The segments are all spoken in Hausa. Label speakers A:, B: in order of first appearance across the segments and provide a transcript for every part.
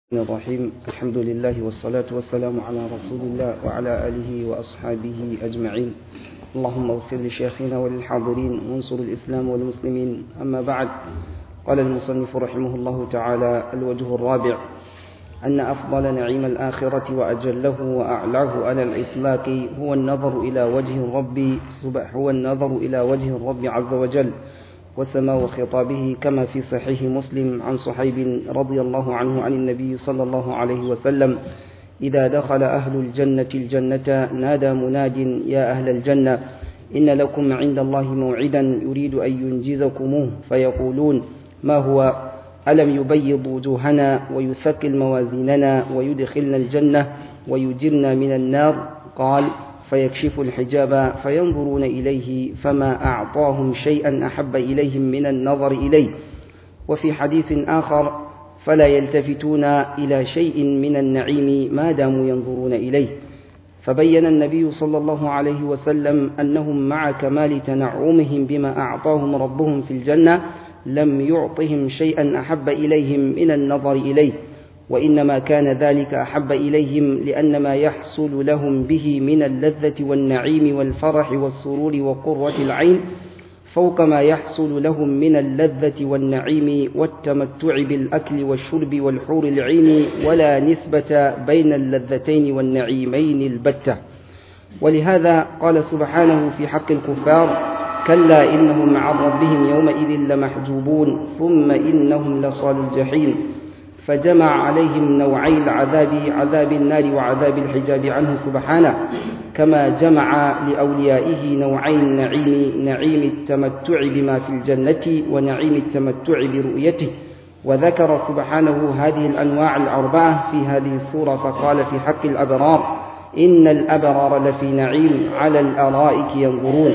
A: الرحيم الحمد لله والصلاة والسلام على رسول الله وعلى آله وأصحابه أجمعين اللهم اغفر لشيخنا وللحاضرين وانصر الإسلام والمسلمين أما بعد قال المصنف رحمه الله تعالى الوجه الرابع أن أفضل نعيم الآخرة وأجله وأعلاه على الإطلاق هو النظر إلى وجه الرب هو النظر إلى وجه الرب عز وجل وسماء خطابه كما في صحيح مسلم عن صحيب رضي الله عنه عن النبي صلى الله عليه وسلم إذا دخل أهل الجنة الجنة نادى مناد يا أهل الجنة إن لكم عند الله موعدا يريد أن ينجزكموه فيقولون ما هو ألم يبيض وجوهنا ويثقل موازيننا ويدخلنا الجنة ويجرنا من النار قال فيكشف الحجاب فينظرون إليه فما أعطاهم شيئا أحب إليهم من النظر إليه وفي حديث آخر فلا يلتفتون إلى شيء من النعيم ما داموا ينظرون إليه فبين النبي صلى الله عليه وسلم أنهم مع كمال تنعمهم بما أعطاهم ربهم في الجنة لم يعطهم شيئا أحب إليهم من النظر إليه وإنما كان ذلك أحب إليهم لأن ما يحصل لهم به من اللذة والنعيم والفرح والسرور وقرة العين فوق ما يحصل لهم من اللذة والنعيم والتمتع بالأكل والشرب والحور العين ولا نسبة بين اللذتين والنعيمين البتة ولهذا قال سبحانه في حق الكفار كلا إنهم عن ربهم يومئذ لمحجوبون ثم إنهم لصال الجحيم فجمع عليهم نوعي العذاب عذاب النار وعذاب الحجاب عنه سبحانه كما جمع لأوليائه نوعي النعيم نعيم التمتع بما في الجنة ونعيم التمتع برؤيته وذكر سبحانه هذه الأنواع الأربعة في هذه السورة فقال في حق الأبرار إن الأبرار لفي نعيم على الأرائك ينظرون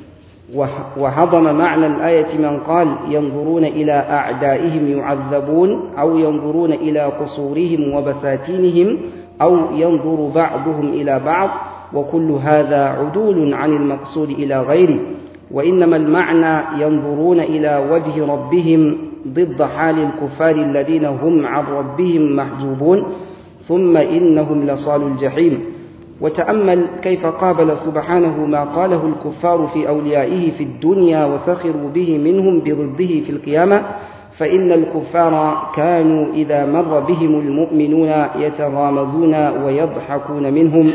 A: وهضم معنى الآية من قال ينظرون إلى أعدائهم يعذبون أو ينظرون إلى قصورهم وبساتينهم أو ينظر بعضهم إلى بعض وكل هذا عدول عن المقصود إلى غيره وإنما المعنى ينظرون إلى وجه ربهم ضد حال الكفار الذين هم عن ربهم محجوبون ثم إنهم لصال الجحيم وتأمل كيف قابل سبحانه ما قاله الكفار في أوليائه في الدنيا وسخروا به منهم بضده في القيامة فإن الكفار كانوا إذا مر بهم المؤمنون يتغامزون ويضحكون منهم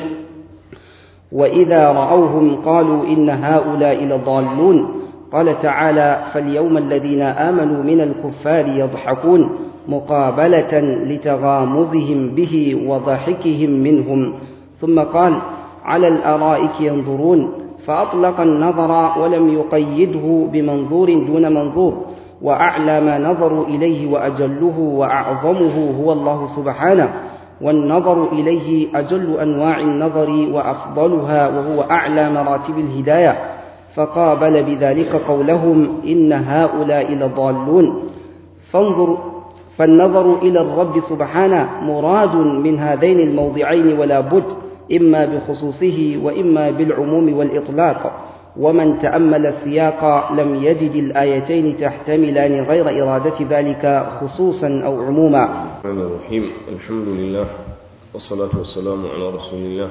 A: وإذا رأوهم قالوا إن هؤلاء لضالون قال تعالى فاليوم الذين آمنوا من الكفار يضحكون مقابلة لتغامزهم به وضحكهم منهم ثم قال على الأرائك ينظرون فأطلق النظر ولم يقيده بمنظور دون منظور وأعلى ما نظروا إليه وأجله وأعظمه هو الله سبحانه والنظر إليه أجل أنواع النظر وأفضلها وهو أعلى مراتب الهداية فقابل بذلك قولهم إن هؤلاء لضالون فانظر فالنظر إلى الرب سبحانه مراد من هذين الموضعين ولا بد إما بخصوصه وإما بالعموم والإطلاق ومن تأمل السياق لم يجد الآيتين تحتملان غير إرادة ذلك خصوصا أو عموما
B: الرحمن الرحيم الحمد لله والصلاة والسلام على رسول الله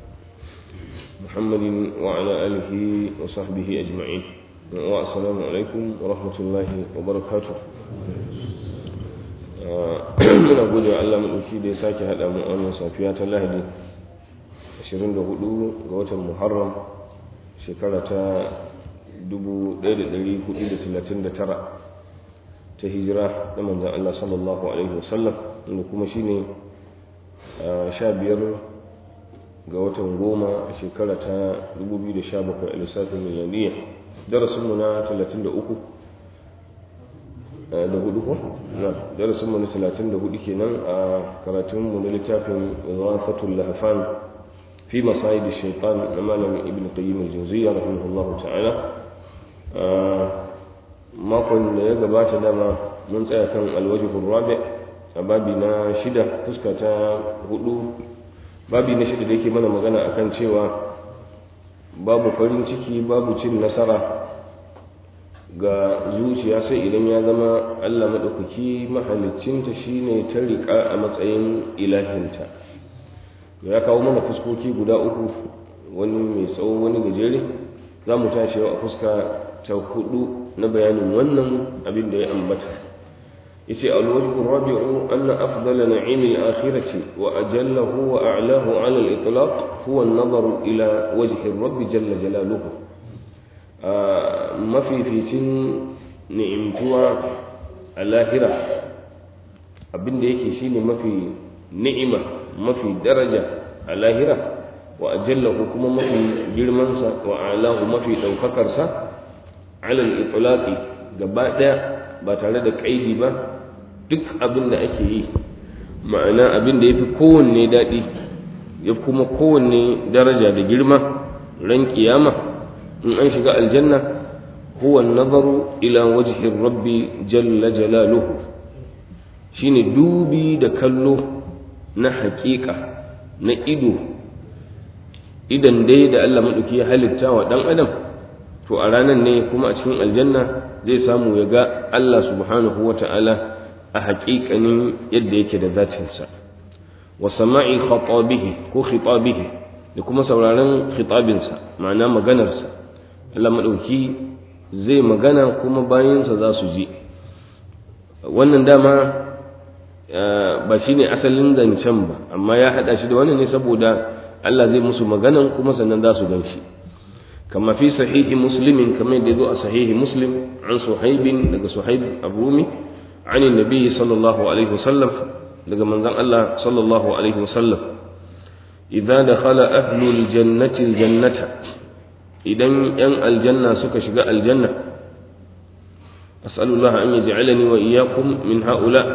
B: محمد وعلى آله وصحبه أجمعين والسلام عليكم ورحمة الله وبركاته muna gode wa Allah maɗauki da ya sake haɗa mu wannan safiya ta lahadi 24 ga watan muharram shekara ta 1439 ta hijira da manzan Allah sallallahu alaihi wasallam inda kuma shine 15 ga watan goma a shekara ta 2017 a lissafin milaniyya darasinmu na 33 da hudu ko? na darasin mu na talatin da hudu kenan a karatun mu na littafin zafatul lahafan fi masayid shaitan na malam ibn qayyim al-jawziyya rahimahullahu ta'ala makon da ya gabata dama mun tsaya kan alwajhur rabi a babi na shida fuska ta hudu babi na shida da yake mana magana akan cewa babu farin ciki babu cin nasara ga zuciya sai idan ya zama Allah maɗaukaki mahalicinta shine ta riƙa a matsayin ilahinta ya kawo mana fuskoki guda uku wani mai tsawo wani gajere za mu tashi yau a fuska ta hudu na bayanin wannan abin da ya ambata yace alwajhu rabi'u anna afdala na'imil akhirati wa ajallahu wa a'lahu 'ala al-itlaq huwa an-nazar ila wajhi rabbi jalla jalaluhu mafificin ni'imtuwa a lahira abin da yake shine mafi ni'ima mafi daraja a lahira wa ajallahu kuma mafi girmansa wa a'lahu mafi ɗaukakarsa alal itlaqi gaba daya ba tare da kaidi ba duk abin da ake yi ma'ana abin da yafi kowanne daɗi ya kuma kowanne daraja da girma ran kiyama in an shiga aljanna huwa nazaru ila wajhi rabbi jalla jalaluhu shine dubi da kallo na haƙiƙa na ido idan dai da Allah maɗauki ya halitta wa ɗan adam to a ranar ne kuma a cikin aljanna zai samu ya ga Allah subhanahu wa ta'ala a haƙiƙanin yadda yake da zatinsa wa sama'i khatabihi ko khitabihi da kuma sauraron khitabinsa ma'ana maganarsa Allah maɗauki zai magana kuma bayansa za su ji wannan dama ba shine asalin zancen ba amma ya haɗa shi da wannan ne saboda Allah zai musu maganan kuma sannan za su gan shi كما في صحيح مسلم كما يدعو صحيح مسلم عن صهيب لقى صهيب الرومي عن النبي صلى الله عليه وسلم لقى من ذن الله صلى الله عليه وسلم إذا دخل أهل الجنة الجنة إذا ين الجنة سك شقاء الجنة أسأل الله أن يجعلني وإياكم من هؤلاء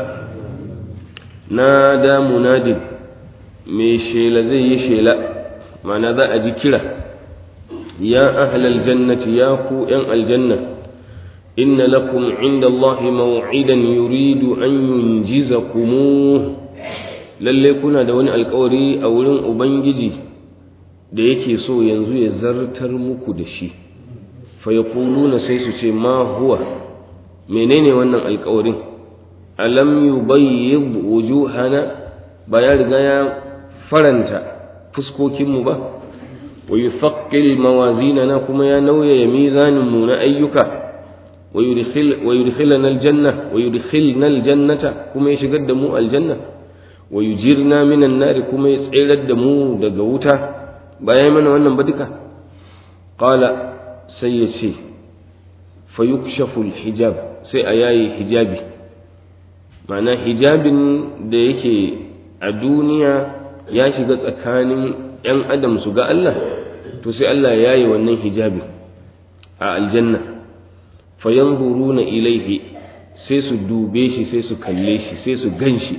B: نادى مناد ميشيل زي شيلا معنى ذا أجي كلا يا أهل الجنة يا كو أن الجنة إن لكم عند الله موعدا يريد أن ينجزكموه lalle kuna da wani alkawari a wurin ubangiji da yake so yanzu ya zartar muku da shi fa yaquluna sai su ce ma huwa menene wannan alkawarin alam yubayyid wujuhana ba ya riga ya faranta fuskokinmu ba ويثقل موازيننا كما ينوي ميزان من أيك ويدخل ويدخلنا الجنة ويدخلنا الجنة كما يشقد مو الجنة ويجيرنا من النار كما يسعر الدمو دقوتا بايمن وانا بدك قال سيسي فيكشف الحجاب سيأياي حجابي معنى حجاب da yake a duniya ya shiga tsakanin ‘yan adam su ga Allah, to sai Allah ya yi wannan hijabi a aljanna, fayan na ilaihi sai su dube shi sai su kalle shi sai su gan shi.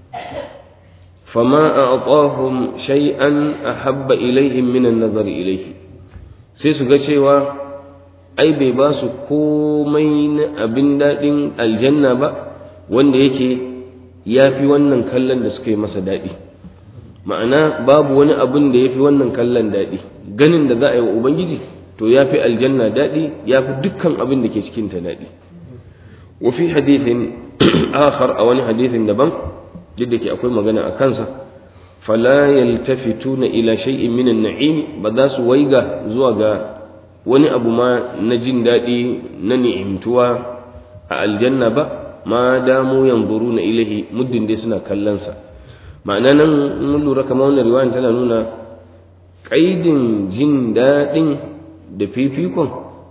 B: Fama a aƙwahun shay'an a habba ilaihim minan nazari ilaihi, sai su ga cewa ai bai ba su komai na abin daɗin aljanna ba wanda yake ya fi wannan kallon da suka yi masa daɗi. ma'ana babu wani abin da ya fi wannan kallon daɗi ganin da za a yi wa ubangiji to ya fi aljanna daɗi ya fi dukkan abin da ke cikinta daɗi wa fi hadithin akhar a wani hadithin daban duk ke akwai magana a kansa fala yaltafituna ila shay'in min an-na'im ba za su waiga zuwa ga wani abu ma na jin daɗi na ni'imtuwa a aljanna ba ma damu yanzuruna ilahi muddin dai suna kallon sa ma'ana nan mun lura kamar wannan riwayan tana nuna ƙaidin jin daɗin da fifikon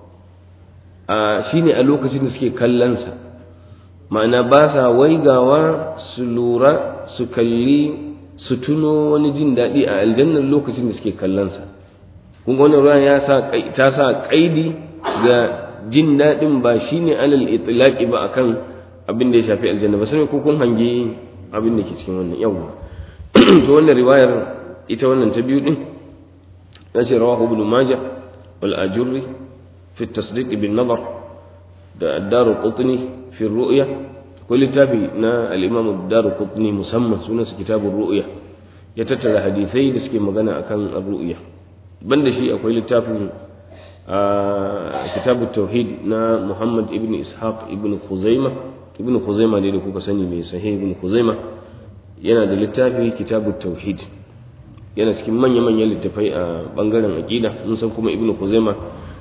B: a shine a lokacin da suke kallonsa ma'ana ba sa waigawa su lura su kalli su tuno wani jin daɗi a aljannar lokacin da suke kallonsa kun ga wannan ruwan ya sa ta sa ƙaidi ga jin daɗin ba shine alal itlaqi ba akan abin da ya shafi aljanna ba sai ko kun hangi abin da ke cikin wannan yawwa to wannan riwayar ita wannan ta biyu din ya ce rawahu ibn majah wal ajurri fi tasdiq bin nazar da ad-daru qutni fi ru'ya ko littafi na al-imam ad-daru qutni musamman sunan su kitabur ru'ya ya tattara hadisai da suke magana akan ar-ru'ya banda shi akwai littafin a kitabu tauhid na muhammad ibn ishaq ibn khuzaima ibn khuzaima ne da kuka sani mai sahih ibn khuzaima yana da littafi kitabu tauhid yana cikin manya-manyan littafai a bangaren aqida mun san kuma ibn khuzaima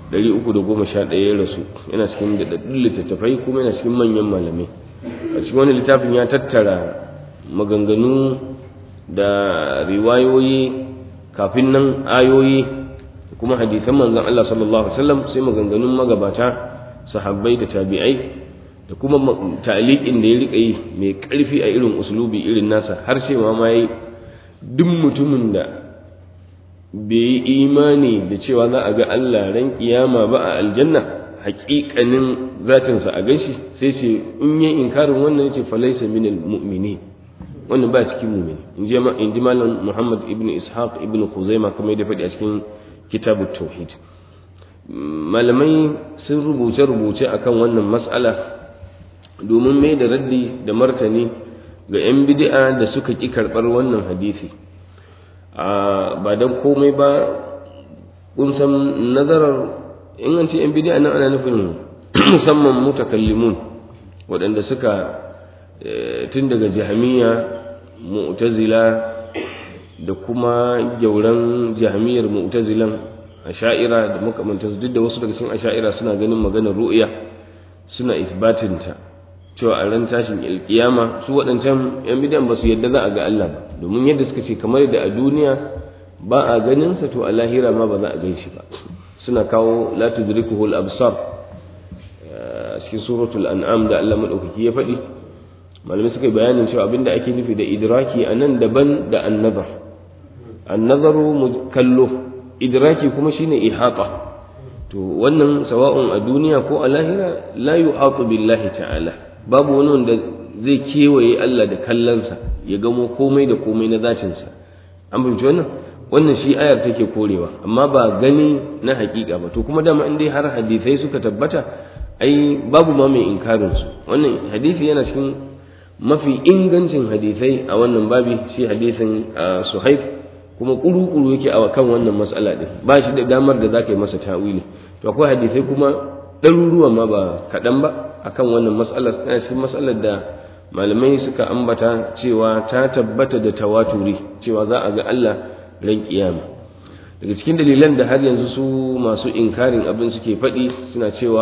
B: 311 ya rasu yana cikin daɗaɗɗun littattafai kuma yana cikin manyan malamai a cikin wani littafin ya tattara maganganu da riwayoyi kafin nan ayoyi kuma hadisan manzon Allah sallallahu alaihi wasallam sai maganganun magabata sahabbai da tabi'ai da kuma ta'liqin da ya rika yi mai karfi a irin uslubi irin nasa har sai ma mai duk mutumin da bai yi imani da cewa za a ga Allah ran kiyama ba a aljanna haƙiƙanin zatinsa a ganshi sai ce in yi inkarin wannan yace falaisa minal mu'minin wannan ba cikin mu'mini in ji malam Muhammad ibn Ishaq ibn Khuzaimah kamar da faɗi a cikin kitabut tauhid malamai sun rubuce rubuce akan wannan mas'ala domin mai da raddi da martani ga 'yan bid'a da suka ƙi karɓar wannan hadisi ba don komai ba kun san nazarar in an ce 'yan bid'a nan ana nufin musamman mutakallimun waɗanda suka tun daga jahamiya mu'tazila da kuma gyauran jahamiyar mu'tazilan asha'ira da makamantansu duk da wasu daga cikin asha'ira suna ganin maganar ru'ya suna isbatinta cewa a ran tashin alkiyama su waɗancan yan bidan ba su yadda za a ga Allah ba domin yadda suka ce kamar da a duniya ba a ganin sa to a lahira ma ba za a gan shi ba suna kawo la tudrikuhu al-absar a cikin suratul an'am da Allah madaukaki ya faɗi malamai suka yi bayanin cewa abinda ake nufi da idraki a nan daban da annazar annazaru kallo idraki kuma shine ihata to wannan sawa'un a duniya ko a lahira la yuhatu billahi ta'ala babu wani wanda zai kewaye Allah da kallonsa ya gamo komai da komai na zatinsa an fahimci wannan wannan shi ayar take korewa amma ba gani na hakika ba to kuma dama in dai har hadisai suka tabbata ai babu ma mai inkarin su wannan hadisi yana cikin mafi ingancin hadisai a wannan babi shi hadisin suhaif kuma kuru-kuru yake a kan wannan matsala din ba shi da damar da za ka yi masa ta'wili to akwai hadisai kuma ɗaruruwa ma ba kaɗan ba akan wannan matsalar tana cikin matsalar da malamai suka ambata cewa ta tabbata da tawaturi cewa za a ga Allah ran kiyama daga cikin dalilan da har yanzu su masu inkarin abin suke faɗi suna cewa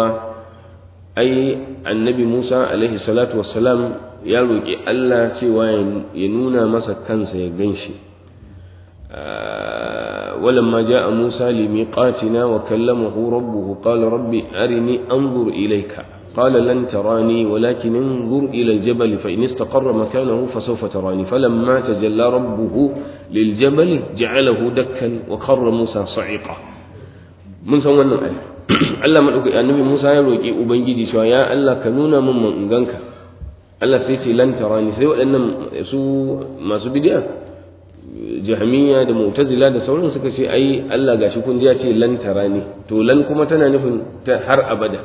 B: ai annabi Musa alaihi salatu wassalam ya roƙi Allah cewa ya nuna masa kansa ya gan shi ولما جاء موسى لميقاتنا وكلمه ربه قال ربي أرني أنظر إليك قال لن تراني ولكن انظر إلى الجبل فإن استقر مكانه فسوف تراني فلما تجلى ربه للجبل جعله دكا وخر موسى صعقا من سوى الآية Allah maɗauki annabi Musa ya roƙi Ubangiji cewa ya Allah ka nuna min man ganka Allah sai ce lan tarani sai waɗannan su masu bid'a jahmiya da mu'tazila da sauran suka ce ai Allah gashi kun ji ya ce lan tarani to lan kuma tana nufin ta har abada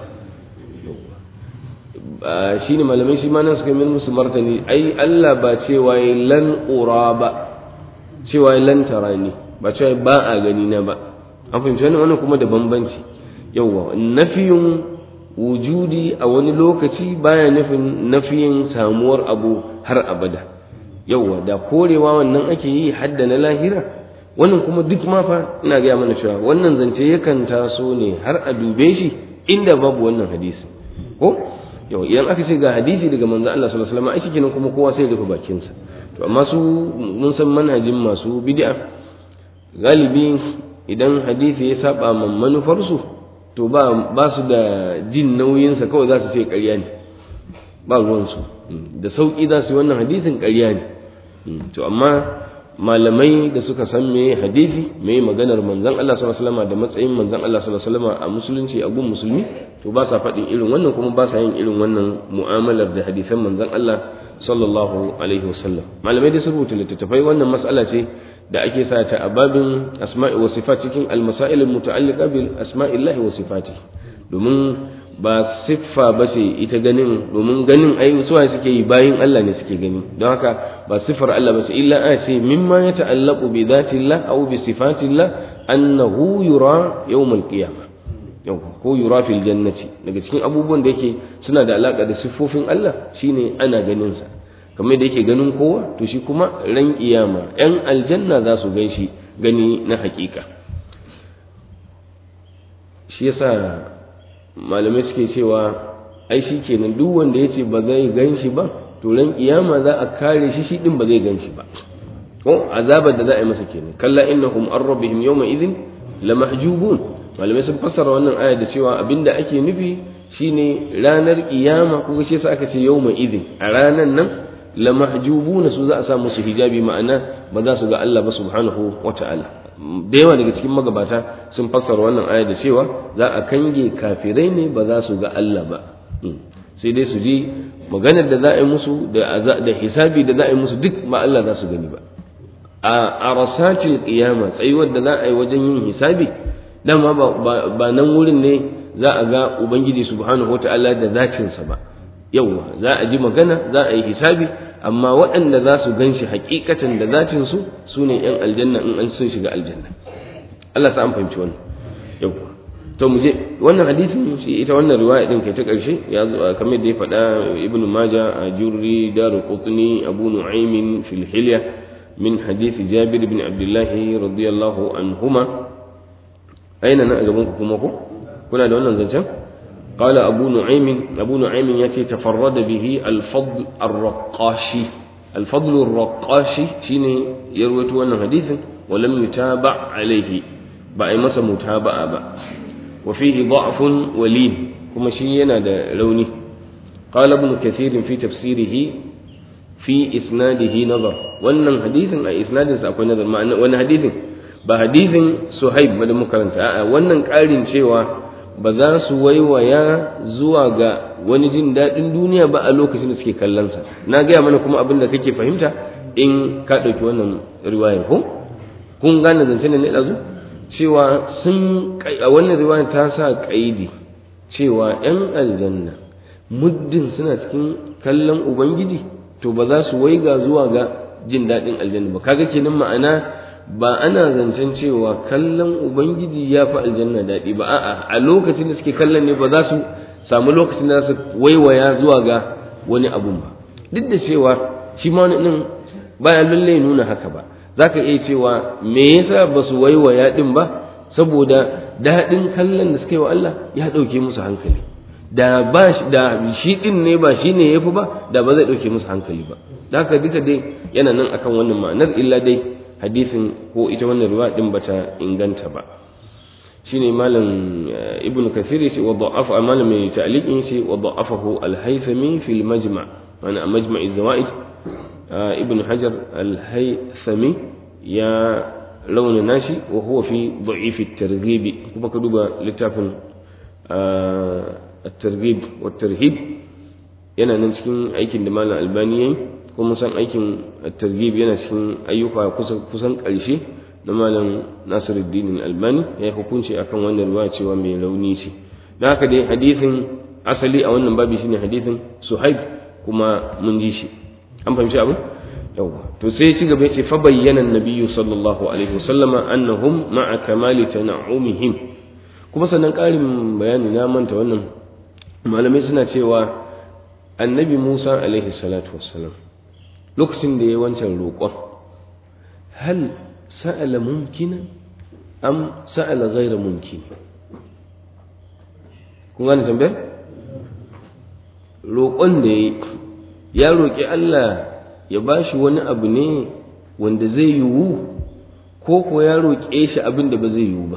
B: shine malamai shi ma nan suka yi musu martani ai Allah ba cewa lan ura ba cewa lan tarani ba cewa ba a gani na ba an fahimci wannan kuma da bambanci yawwa nafiyun wujudi a wani lokaci baya nufin nafiyin samuwar abu har abada yawwa da korewa wannan ake yi hadda na lahira wannan kuma duk ma fa ina gaya mana cewa wannan zance yakan taso ne har a dube shi inda babu wannan hadisi ko yau idan aka ce ga hadisi daga manzo Allah sallallahu alaihi wasallam ai kenan kuma kowa sai ya rufe bakinsa to amma su mun san manhajin masu bid'a galibi idan hadisi ya saba man manufarsu to ba ba su da jin nauyinsa kawai za su ce ƙarya ne ba ruwansu da sauƙi za su yi wannan hadisin ƙarya ne to amma malamai da suka san me hadisi me maganar manzon Allah sallallahu alaihi wasallam da matsayin manzon Allah sallallahu alaihi wasallam a musulunci a gun musulmi to ba sa faɗin irin wannan kuma ba sa yin irin wannan mu'amalar da hadisan manzon Allah sallallahu alaihi wasallam malamai da sun rubuta littattafai wannan mas'ala ce da ake sa ta a babin asma'i wa sifat cikin al-masail al-muta'alliqa bil asma'illahi wa sifati domin ba siffa ba ce ita ganin domin ganin ai suwa suke yi bayin Allah ne suke gani don haka ba siffar Allah ba ce illa a ce mimma ya ta'allaqu bi dhatillah aw bi sifatillah annahu yura yawm al-qiyamah yau ko yura fil jannati daga cikin abubuwan da yake suna da alaka da siffofin Allah shine ana ganin sa kamar da yake ganin kowa to shi kuma ran kiyama yan aljanna za su gan shi gani na hakika shi yasa malamai suke cewa ai shi kenan duk wanda ya ce ba zai gan shi ba to ran kiyama za a kare shi shi din ba zai gan shi ba ko azabar da za a yi masa kenan kalla innahum an rabbihim yawma idhin lamahjubun malamai sun fassara wannan aya da cewa abinda ake nufi shine ranar kiyama ko shi yasa aka ce yawma idhin a ranan nan lamahjubuna su za a sa musu hijabi ma'ana ba za su ga Allah ba subhanahu wata'ala da yawa daga cikin magabata sun fassara wannan aya da cewa za a kange kafirai ne ba za su ga Allah ba sai dai su ji maganar da za a yi musu da hisabi da za a yi musu duk ba Allah za su gani ba a arasatil qiyama tsayuwar da za a yi wajen yin hisabi dama ba nan wurin ne za a ga ubangiji subhanahu wataala da zacinsa ba yauwa za a ji magana za a yi hisabi amma waɗanda za su gan shi hakikatan da zacin su su ne yan aljanna in an sun shiga aljanna Allah sa an fahimci wannan yauwa to mu je wannan hadisin shi ita wannan riwaya din kai ta karshe ya zo kamar da ya faɗa ibnu majah a jurri daru qutni abu nu'aym fil hilya min hadith jabir ibn abdullah radiyallahu anhuma aina nan a gaban ku kuma ko kuna da wannan zancen قال أبو نعيم أبو نعيم يأتي تفرد به الفضل الرقاشي الفضل الرقاشي شيني يروي أن حديث ولم يتابع عليه بأي مسا متابعة بأ وفيه ضعف ولين كما شينا دا لوني قال ابن كثير في تفسيره في إسناده نظر وأن حديث أي إسناد سأكون نظر معنى وأن حديث بحديث صهيب مدى مكرنت وأن قال شيوا ba za su waiwaya zuwa ga wani jin daɗin duniya ba a lokacin da suke kallonsa na gaya mana kuma abin da kake fahimta in ka ɗauki wannan riwayar ko kun gane zancen da ne ɗazu cewa sun a wannan riwayar ta sa ƙaidi cewa ‘yan aljanna muddin suna cikin kallon ubangiji to ba za su waiga zuwa ga jin daɗin aljanna ba kaga kenan ma'ana ba ana zancen cewa kallon ubangiji ya fi aljanna daɗi ba a'a a lokacin da suke kallon ne ba za su samu lokacin da su waiwaya zuwa ga wani abun ba duk da cewa shi ma wani ɗin baya lallai nuna haka ba za ka iya cewa me yasa ba su waiwaya ɗin ba saboda daɗin kallon da suka yi wa Allah ya ɗauke musu hankali da ba da shi ɗin ne ba shi ne ya fi ba da ba zai ɗauke musu hankali ba da haka duka dai yana nan akan wannan ma'anar illa dai hadisin ko ita wannan riwaya din bata inganta ba shine malam ibnu kathir yace wa da'afa malam mai ta'liqin yace wa da'afahu al-haythami fi al-majma' ana majma' az-zawaid ibn hajar al-haythami ya launa nashi wa huwa fi da'if at-targhib kuma ka duba littafin at-targhib wa at-tarhib yana nan cikin aikin da malam albani yayi kuma san aikin targhib yana cikin ayyuka kusan ƙarshe na malam Nasiruddin Albani ya yi hukunci akan wannan ruwa cewa mai rauni ce da haka dai hadisin asali a wannan babi shine hadisin Suhaib kuma mun ji shi an fahimci abu yawa to sai ya ci gaba yace fa bayyana nabiyyu sallallahu alaihi wasallama annahum ma'a kamali tan'umihim kuma sannan ƙarin bayani na manta wannan malamai suna cewa annabi Musa alaihi salatu wassalam lokacin da ya wancan roƙon hal sa'ala mumkina am sa'ala ghaira mumkin kun gane tambayar roƙon da ya ya roƙi Allah ya ba shi wani abu ne wanda zai yiwu ko ko ya roƙe shi abin da ba zai yiwu ba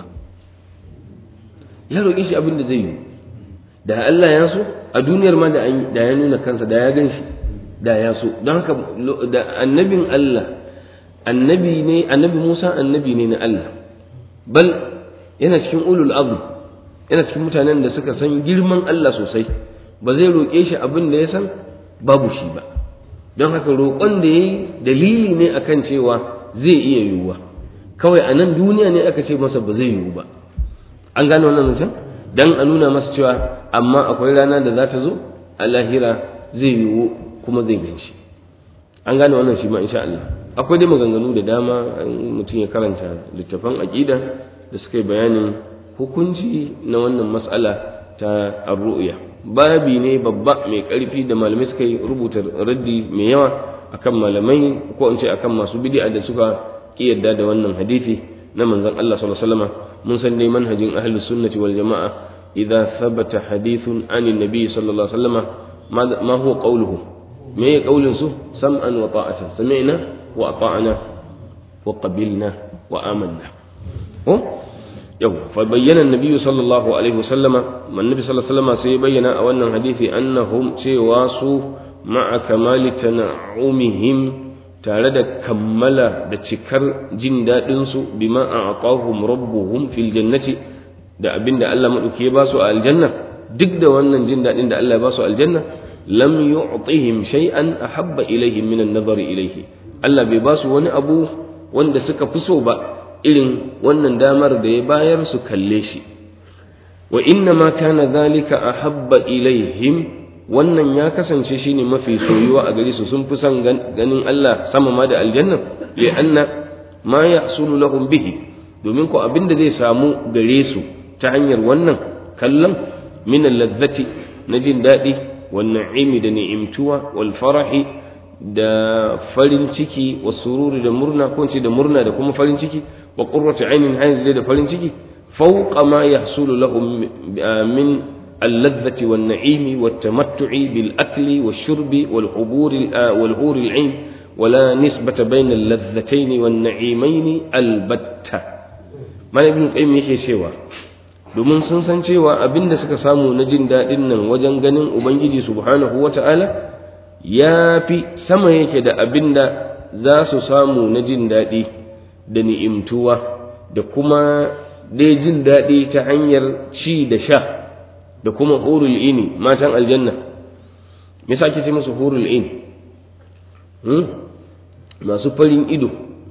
B: ya roƙe shi abin da zai yiwu da Allah ya so a duniyar ma da ya nuna kansa da ya gan shi da ya so don haka da annabin Allah annabi ne annabi Musa annabi ne na Allah bal yana cikin ulul azm yana cikin mutanen da suka san girman Allah sosai ba zai roƙe shi abin da ya san babu shi ba don haka roƙon da yayi dalili ne akan cewa zai iya yiwuwa kawai a nan duniya ne aka ce masa ba zai yiwu ba an gane wannan mutum dan a nuna masa cewa amma akwai rana da za ta zo a lahira zai yiwu kuma zai gan shi an gane wannan shi ma insha Allah akwai dai maganganu da dama mutum ya karanta littafan aqida da suka yi bayanin hukunci na wannan mas'ala ta ar-ru'ya babi ne babba mai ƙarfi da malamai suka yi rubuta raddi mai yawa akan malamai ko in ce akan masu bid'a da suka ki yadda da wannan hadisi na manzon Allah sallallahu alaihi wasallam mun san dai manhajin ahlus sunnati wal jama'a idza thabata hadithun an nabi sallallahu alaihi wasallam ma huwa qawluhu me ya qaulin su sam'an wa ta'atan sami'na wa ata'na wa qabilna wa amanna ko yau fa bayyana annabi sallallahu alaihi wasallama man nabi sallallahu alaihi wasallama sai bayyana a wannan hadisi annahum cewa su ma'a kamali tana'umihim tare da kammala da cikar jin daɗin su bima a'tahum rabbuhum fil jannati da abinda Allah madauki ya ba su a aljanna duk da wannan jin daɗin da Allah ya ba su aljanna lam yu'tihim shay'an ahabba ilaihim min an-nazar ilaihi Allah bai ba su wani abu wanda suka fi so ba irin wannan damar da ya bayar su kalle shi wa inna ma kana zalika ahabba ilaihim wannan ya kasance shine mafi soyuwa a gare su sun fi son ganin Allah sama ma da aljanna li anna ma yahsulu lahum bihi domin ko abin da zai samu gare su ta hanyar wannan kallon min ladzati na jin daɗi wan na'imi da ni'imtuwa wal farahi da farin ciki wa sururi da murna ko ce da murna da kuma farin ciki wa qurratu ainin hayz da farin ciki fawqa ma yahsulu lahum min اللذة والنعيم والتمتع بالأكل والشرب والحبور والحور العين ولا نسبة بين اللذتين والنعيمين البتة ما ابن القيم yake cewa domin sun san cewa abin da suka samu na jin daɗin nan wajen ganin ubangiji subhanahu wata'ala ya fi sama yake da abin da za su samu na jin daɗi da ni'imtuwa da kuma dai jin daɗi ta hanyar ci da sha da kuma hurul ini matan aljanna me yasa ake ce musu hurul in masu farin ido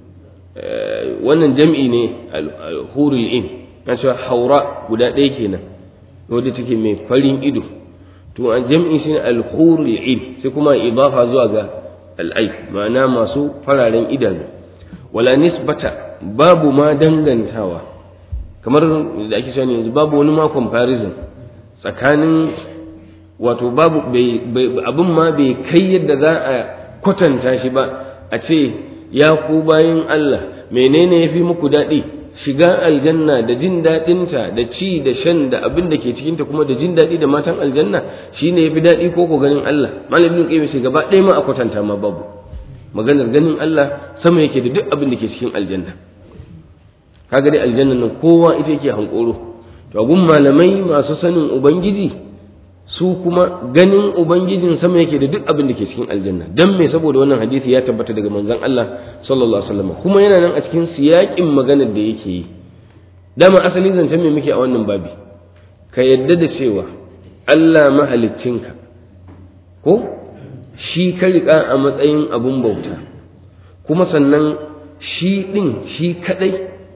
B: wannan jam'i ne hurul in na cewa haura guda ɗaya kenan wadda take mai farin ido to a jam'i shine al-hurul in sai kuma idafa zuwa ga al'ai ma'ana masu fararen idanu wala nisbata babu ma dangantawa kamar da ake cewa yanzu babu wani ma comparison tsakanin wato babu abin ma bai kai yadda za a kwatanta shi ba a ce ya ku bayin Allah menene ya fi muku daɗi shiga aljanna da jin daɗinta da ci da shan da abin da ke cikinta kuma da jin daɗi da matan aljanna shine ya fi daɗi ko ko ganin Allah malamin kai sai gaba ɗaya ma a kwatanta ma babu maganar ganin Allah sama yake da duk abin da ke cikin aljanna kaga dai aljanna nan kowa ita yake hankoro to gun malamai masu sanin ubangiji su kuma ganin ubangijin sama yake da duk abin da ke cikin aljanna dan me saboda wannan hadisi ya tabbata daga manzon Allah sallallahu alaihi wasallam kuma yana nan a cikin siyakin maganar da yake yi dama asali zancen me muke a wannan babi ka yadda da cewa Allah mahaliccinka ko shi ka riƙa a matsayin abun bauta kuma sannan shi ɗin shi kaɗai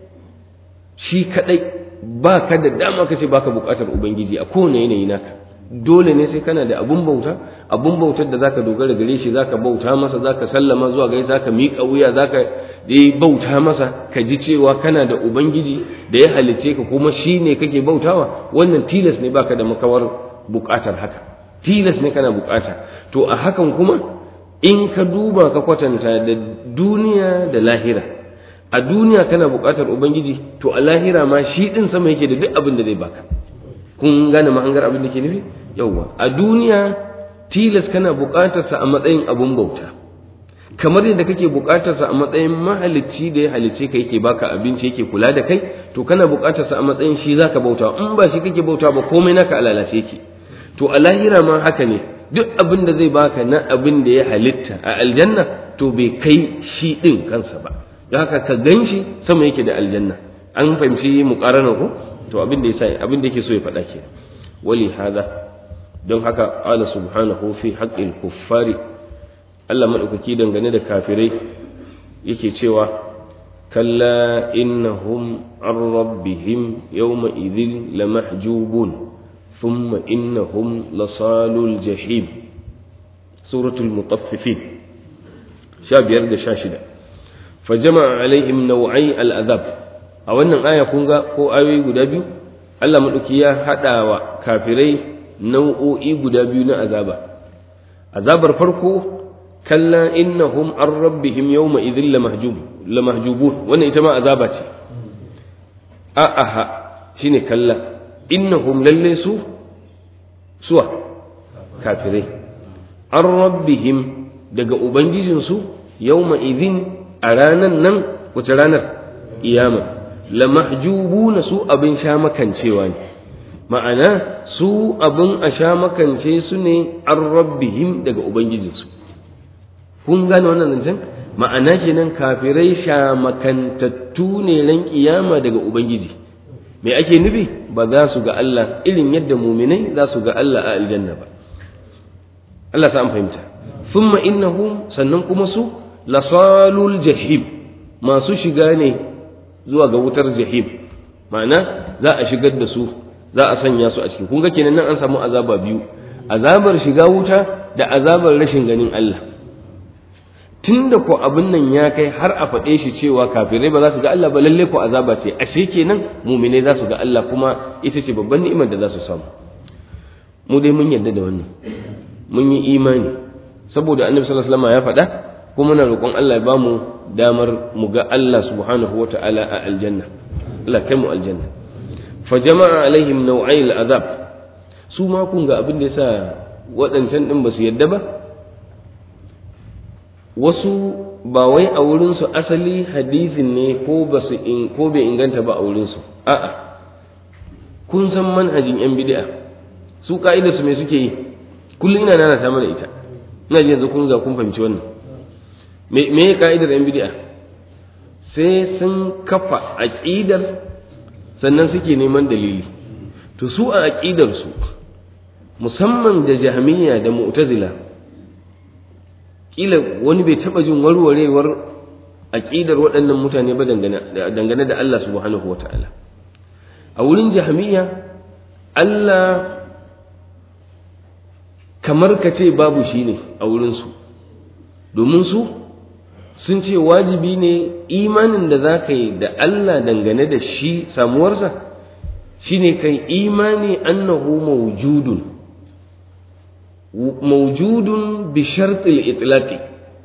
B: shi kaɗai ba ka da dama ka ce baka buƙatar ubangiji a kowane yanayi naka dole ne sai kana da abun bauta abun bautar da zaka dogara gare shi zaka bauta masa zaka sallama zuwa gare zaka miƙa wuya zaka dai bauta masa ka ji cewa kana da ubangiji da ya halicce ka kuma shi ne kake bautawa wannan tilas ne baka da makawar buƙatar haka tilas ne kana buƙata to a hakan kuma in ka duba ka kwatanta da duniya da lahira a duniya kana buƙatar ubangiji to a lahira ma shi ɗin sama yake da duk abin da zai baka kun gane mahangar abin da ke nufi yauwa a duniya tilas kana buƙatarsa a matsayin abun bauta kamar yadda kake buƙatarsa a matsayin mahalicci da ya halicce ka yake baka abinci yake kula da kai to kana buƙatarsa a matsayin shi zaka bauta in ba shi kake bauta ba komai naka alalace yake to a lahira ma haka ne duk abin da zai baka na abin da ya halitta a aljanna to bai kai shi ɗin kansa ba don haka ka gan shi sama yake da aljanna an fahimci muƙaranar ko to abin da yasa abin da yake so ya faɗa ke wali hada don haka qala subhanahu fi haqqil kuffari Allah madaukaki dangane da kafirai yake cewa kalla innahum an rabbihim yawma idhin lamahjubun thumma innahum lasalul jahim suratul mutaffifin sha biyar da sha shida fajama alaihim nau'ai al'azab a wannan aya kun ga ko ayoyi guda biyu Allah maɗauki ya haɗa wa kafirai nau'o'i guda biyu na azaba azabar farko kalla innahum an rabbihim yawma idhin lamahjubun wannan ita ma azaba ce a'aha shine kalla innahum lalle su suwa kafirai an rabbihim daga ubangijinsu yawma idhin a ranan nan wace ranar iyama lamahjubuna su abin sha makancewa ne ma'ana su abin a sha makance su ne an rabbihim daga ubangijinsu kun gane wannan zancen ma'ana kenan kafirai sha makantattu ne ran kiyama daga ubangiji me ake nufi ba za su ga Allah irin yadda muminai za su ga Allah a aljanna ba Allah sa an fahimta thumma innahum sannan kuma su lasalul jahim masu shiga ne zuwa ga wutar jahim ma'ana za a shigar da su za a sanya su a ciki kun ga kenan nan an samu azaba biyu azabar shiga wuta da azabar rashin ganin Allah tunda ko abin nan ya kai har a faɗe shi cewa kafirai ba za su ga Allah ba lalle ko azaba ce ashe kenan mumine za su ga Allah kuma ita ce babban ni'imar da za su samu mu dai mun yarda da wannan mun yi imani saboda annabi sallallahu alaihi wasallam ya faɗa kuma muna roƙon Allah ya bamu damar mu ga Allah subhanahu wata'ala a aljanna Allah kai mu aljanna fa jama'a alaihim naw'ai al'azab su ma kun ga abin da yasa waɗancan din ba su yadda ba wasu ba wai a wurin su asali hadisin ne ko ba su in ko bai inganta ba a wurin su a'a kun san manhajin yan bid'a su ka'idar su me suke yi kullum ina nana ta mana ita ina ji yanzu kun ga kun fahimci wannan me me ka'idar yan bid'a sai sun kafa aqidar sannan suke neman dalili to su a aqidar su musamman da jahmiya da mu'tazila kila wani bai taba jin warwarewar aqidar waɗannan mutane ba dangane da Allah subhanahu wata'ala a wurin jahmiya Allah kamar ka ce babu shi ne a wurinsu domin su sun ce wajibi ne imanin da za ka yi da Allah dangane da shi samuwarsa shi ne kai imani annahu mawjudun mawjudun bi shartil itlaqi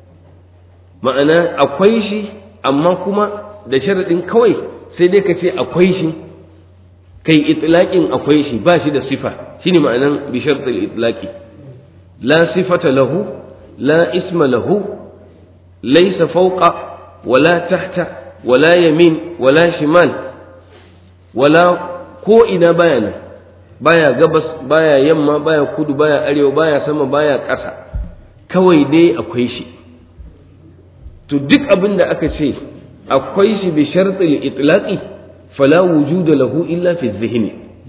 B: ma'ana akwai shi amma kuma da sharaɗin kawai sai dai ka ce akwai shi kai itlaqin akwai shi ba shi da sifa shine ma'anan bi shartil itlaqi la sifata lahu la isma lahu laysa fawqa wala tahta wala yamin wala shimal wala ko ina baya nan baya gabas baya yamma baya kudu baya arewa baya sama baya ƙasa kawai dai akwai shi to duk abin da aka ce akwai shi bi shartil itlaqi fala wujuda lahu illa fi dhihni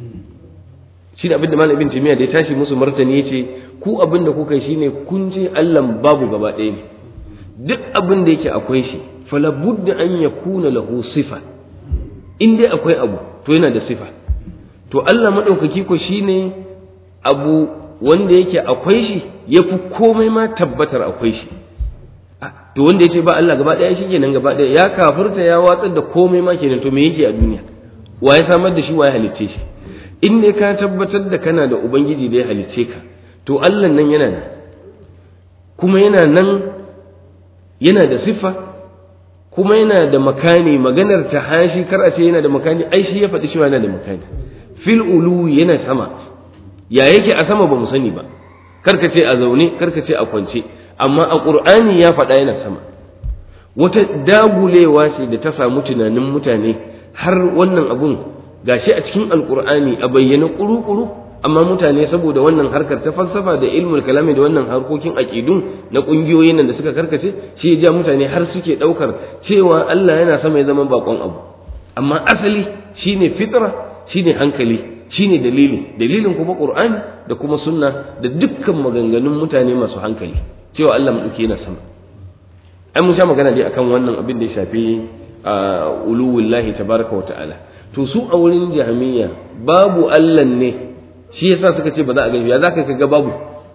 B: shi da abin da malamin jami'a da ya tashi musu martani yace ku abin da kuka shine kun ce Allah babu gaba ɗaya ne duk abin da yake akwai shi fala budda an yakuna lahu sifa in dai akwai abu to yana da sifa to Allah madaukaki ko shine abu wanda yake akwai shi yafi komai ma tabbatar akwai shi to wanda yace ba Allah gaba ɗaya shi kenan gaba ɗaya ya kafirta ya watsar da komai ma kenan to me yake a duniya wa ya samar da shi wa ya halicce shi in dai ka tabbatar da kana da ubangiji da ya halicce ka to Allah nan yana nan kuma yana nan yana da siffa kuma yana da makani maganar ta hashi kar a ce yana da makani ai shi ya faɗi cewa yana da makani fil ulu yana sama ya yake a sama ba mu sani ba kar ka ce a zaune kar ka ce a kwance amma a qur'ani ya faɗa yana sama wata dagulewa ce da ta samu tunanin mutane har wannan abun gashi a cikin alqur'ani a bayyana kuru-kuru amma mutane saboda wannan harkar ta falsafa da ilmul kalami da wannan harkokin aqidun na kungiyoyin nan da suka karkace shi ya ja mutane har suke daukar cewa Allah yana sama ya zama bakon abu amma asali shine fitra shine hankali shine dalili dalilin kuma qur'ani da kuma sunna da dukkan maganganun mutane masu hankali cewa Allah mu yana sama ai mun sha magana dai akan wannan abin da ya shafi uluwullahi tabaraka wa ta'ala to su a wurin jahmiya babu Allah ne shi yasa suka ce ba za a ganshi ya za ka ga babu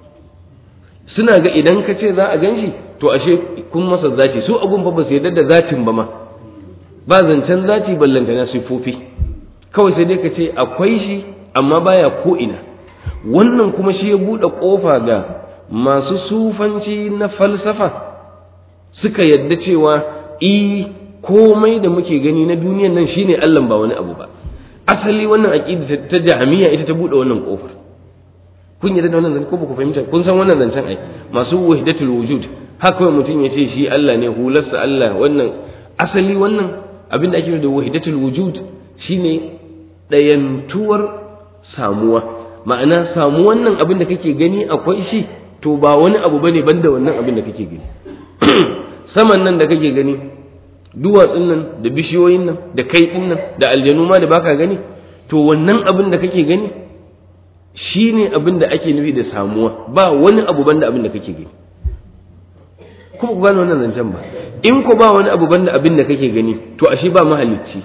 B: suna ga idan ka ce za a ganshi to ashe kun masa zaci su abun fa ba su yarda da zatin ba ma ba zancen zaci ballanta na sifofi kawai sai dai ka ce akwai shi amma baya ko ina wannan kuma shi ya buɗe ƙofa ga masu sufanci na falsafa suka yadda cewa i komai da muke gani na duniyan nan shine Allah ba wani abu ba asali wannan aqida ta jahmiya ita ta buɗe wannan ƙofar kun yarda da wannan zance ko ba ku fahimta kun san wannan zancen ai masu wahdatul wujud haka mutum ya ce shi Allah ne hularsa Allah wannan asali wannan abin da ake da wahdatul wujud shine ɗayantuwar samuwa ma'ana samuwan nan abin da kake gani akwai shi to ba wani abu bane banda wannan abin da kake gani saman nan da kake gani duwatsun nan da bishiyoyin nan da kai nan da aljanu ma da baka gani to wannan abin da kake gani shine abin da ake nufi da samuwa ba wani abu banda abin da kake gani kuma ku gane wannan zancen ba in ko ba wani abu banda abin da kake gani to ashe ba mahalicci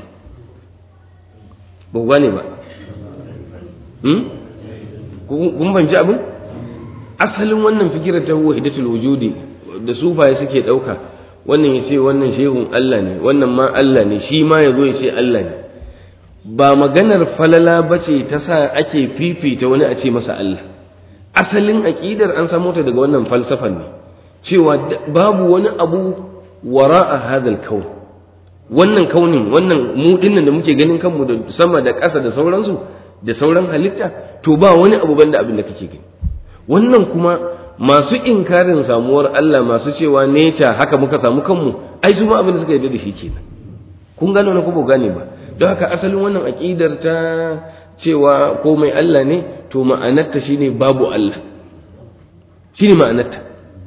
B: ba ku gane ba kun banci abin asalin wannan fikirar ta wahidatul wujudi da sufaye suke ɗauka wannan ya ce wannan shehun Allah ne wannan ma Allah ne shi ma ya zo ya ce Allah ne ba maganar falala ba ce ta sa ake fifita wani a ce masa Allah asalin aƙidar an samo ta daga wannan falsafan ne cewa babu wani abu wara a hadal kaun wannan kaunin wannan mu dinnan da muke ganin kanmu da sama da ƙasa da sauransu da sauran halitta to ba wani abu banda abin da kake gani wannan kuma masu inkarin samuwar Allah masu cewa nature haka muka samu kanmu ai su ma abin da suka yarda da shi kenan kun gano na kuma gane ba don haka asalin wannan aqidar ta cewa komai Allah ne to ma'anarta shine babu Allah shine ma'anarta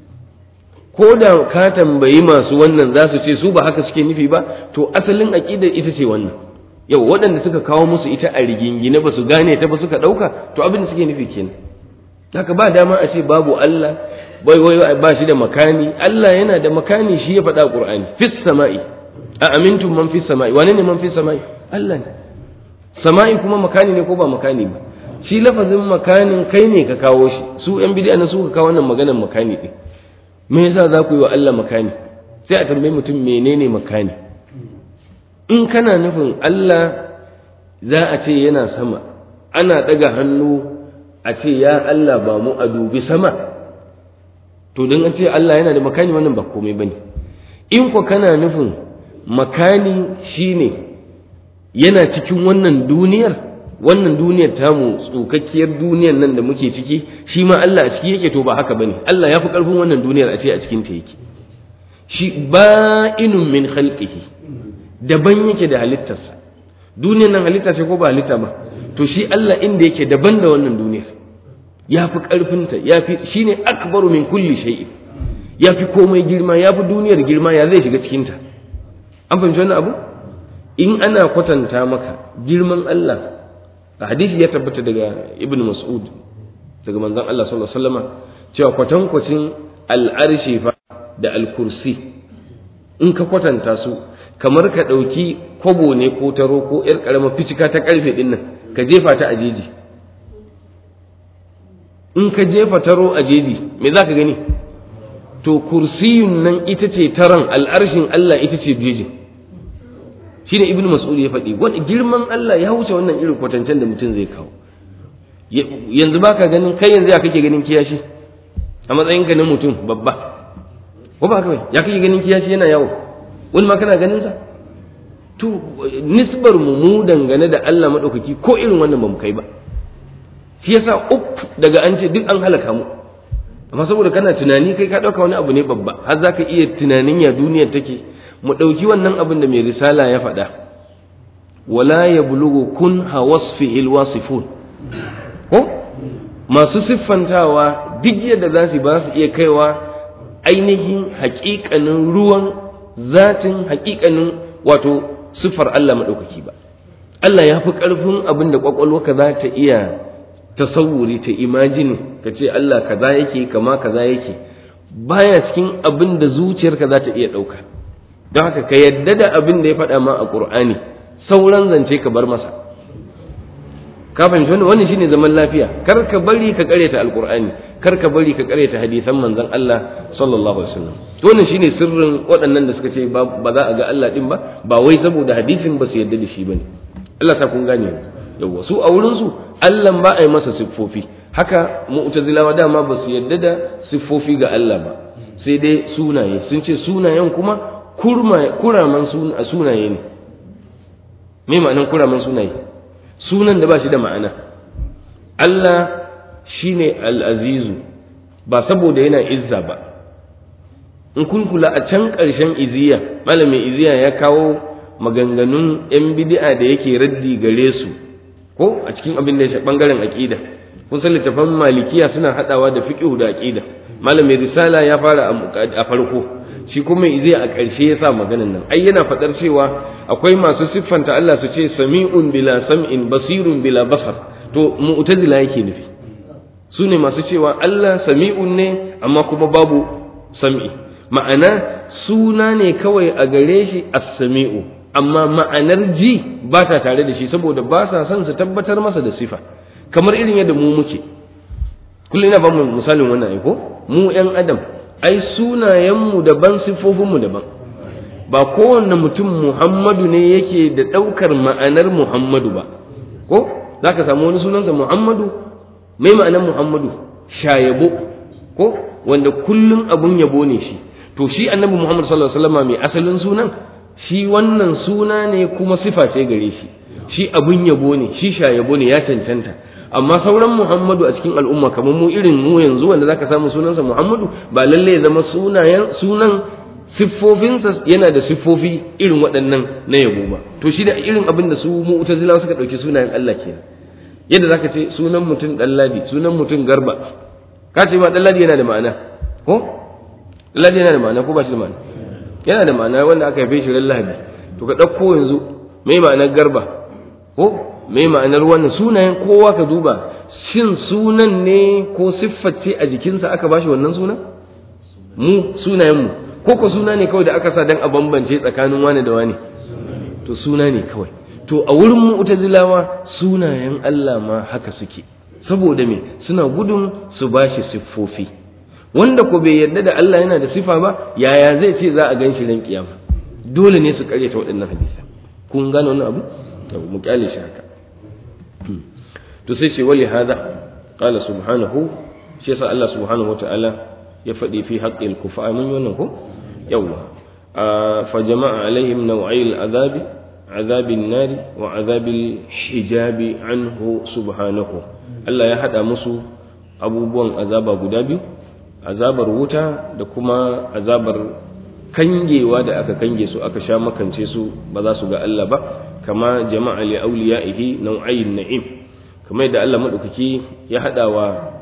B: ko da ka tambayi masu wannan za su ce su ba haka suke nufi ba to asalin aqidar ita ce wannan yau waɗanda suka kawo musu ita a rigingine ba su gane ta ba suka ɗauka to abin da suke nufi kenan haka ba dama a ce babu Allah bai wai ba shi da makani Allah yana da makani shi ya faɗa Qur'ani fis sama'i a amintum man fis sama'i wane ne man fis sama'i Allah ne sama'i kuma makani ne ko ba makani ba shi lafazin makanin kai ne ka kawo shi su yan bid'a na su ka kawo wannan maganar makani din me yasa za ku yi wa Allah makani sai a tambayi mutum menene makani in kana nufin Allah za a ce yana sama ana ɗaga hannu a ce ya Allah ba mu a dubi sama to don an ce Allah yana da makani wannan ba komai bane in ko kana nufin makani shine yana cikin wannan duniyar wannan duniyar tamu tsukakkiyar duniyar nan da muke ciki shi ma Allah a ciki yake to ba haka bane Allah ya fi karfin wannan duniyar a ce a cikin ta yake shi ba'inun min khalqihi daban yake da halittarsa duniyar nan halitta ce ko ba halitta ba to shi Allah inda yake daban da wannan duniyar ya fi ƙarfinta ya fi shi ne akbaru min kulli shay'in ya fi komai girma ya fi duniyar girma ya zai shiga cikinta an fahimci wannan abu in ana kwatanta maka girman Allah a hadisi ya tabbata daga ibn mas'ud daga manzon Allah sallallahu alaihi wasallam cewa kwatankwacin al'arshi fa da al-kursi in ka kwatanta su kamar ka ɗauki kwabo ne ko taro ko ƴar ƙaramar ficika ta ƙarfe ɗin nan ka jefa ta a jeji in ka jefa taro a jeji me za ka gani to kursiyun nan ita ce taron al'arshin Allah ita ce jejin shine ibnu mas'ud ya faɗi wani girman Allah ya wuce wannan irin kwatancen da mutum zai kawo yanzu baka ganin kai yanzu ya kake ganin kiyashi a matsayinka na mutum babba ko ba kawai ya kake ganin kiyashi yana yawo wani ma kana ganin sa to nisbar mu mu dangane da Allah madaukaki ko irin wannan ba mu kai ba shi yasa up daga an ce duk an halaka mu amma saboda kana tunani kai ka dauka wani abu ne babba har zaka iya tunanin ya duniyar take mu dauki wannan abin da mai risala ya faɗa wala yablughu kun hawasfihi alwasifun ko masu siffantawa duk yadda za su ba su iya kaiwa ainihin haƙiƙanin ruwan zatin haƙiƙanin wato siffar Allah maɗaukaki ba Allah ya fi ƙarfin abin da ƙwaƙwalwarka za ta iya tasawuri ta imajini ka ce Allah kaza yake kama kaza yake baya cikin abin da zuciyarka za ta iya ɗauka don haka ka yadda da abin da ya faɗa ma a ƙur'ani sauran zance ka bar masa ka fahimci wannan wannan shine zaman lafiya kar ka bari ka ƙareta alƙur'ani kar ka bari ka ƙareta hadisan manzon Allah sallallahu alaihi wasallam wannan shine sirrin waɗannan da suka ce ba za a ga Allah din ba ba wai saboda hadisin ba su yadda da shi bane Allah ta kun gane yawa su a wurin su Allah ba a yi masa siffofi haka mu'tazilawa dama ba su yadda da siffofi ga Allah ba sai dai sunaye sun ce sunayen kuma kuraman sunaye ne me ma'anan kuraman sunaye sunan da ba shi da ma'ana Allah shine al-azizu ba saboda yana izza ba in kun kula a can ƙarshen iziya malamin iziya ya kawo maganganun 'yan bid'a da yake raddi gare su ko a cikin abin da ya bangaren aqida kun san littafan malikiya suna hadawa da fiqh da aqida malamin risala ya fara a farko shi kuma iziya a ƙarshe ya sa maganan nan ai yana fadar cewa akwai masu siffanta Allah su ce sami'un bila sam'in basirun bila basar to mu'tazila yake nufi su ne masu cewa Allah sami'un ne amma kuma babu sam'i ma'ana suna ne kawai a gare shi as-sami'u amma ma'anar ji ba ta tare da shi saboda ba sa son su tabbatar masa da sifa kamar irin yadda mu muke kullum ina ba mu misalin wannan ai ko mu yan adam ai sunayenmu daban siffofinmu daban ba kowanne mutum Muhammadu ne yake da ɗaukar ma'anar Muhammadu ba ko za ka samu wani sunansa Muhammadu mai ma'anar Muhammadu shayabo ko wanda kullum abun yabo ne shi to shi annabi Muhammad sallallahu alaihi wasallam mai asalin sunan shi wannan suna ne kuma sifa ce gare shi shi abun yabo ne shi shayabo ne ya cancanta amma sauran Muhammadu a cikin al'umma kamar mu irin mu yanzu wanda zaka samu sunansa Muhammadu ba lalle ya zama sunayen sunan siffofinsa yana da siffofi irin waɗannan na yabo ba to shi da irin abin da su mu'tazilawa suka ɗauki sunayen Allah kenan yadda zaka ce sunan mutum ɗalladi sunan mutum garba ka ce ma ɗalladi yana da ma'ana ko ɗalladi yana da ma'ana ko ba shi da ma'ana yana da ma'ana wanda aka haife shi ran lahadi to ka ɗauko yanzu mai ma'anar garba ko mai ma'anar wannan sunayen kowa ka duba shin sunan ne ko sifface a jikinsa aka bashi wannan sunan mu sunayen mu ko ko suna ne kawai da aka sa dan a bambance tsakanin wani da wani to suna ne kawai to a wurin mu'tazilawa sunayen Allah ma haka suke saboda me suna gudun su bashi siffofi wanda ko bai yarda da Allah yana da sifa ba yaya zai ce za a gan shi ran kiyama dole ne su karyata waɗannan hadisa kun gane wannan abu to mu kyale shi haka to sai ce wali hada qala subhanahu shi yasa Allah subhanahu wataala ya faɗi fi haqqil kufa mun yi wannan ko yawa fa jama'a alaihim naw'ai al'azabi عذاب النار وعذاب الحجاب عنه سبحانه Allah ya haɗa musu abubuwan azaba guda biyu azabar wuta da kuma azabar kangewa da aka kange su aka sha makance su ba za su ga Allah ba kama jama'a li awliyaihi nau'ayin na'im kamar yadda Allah madaukaki ya haɗa wa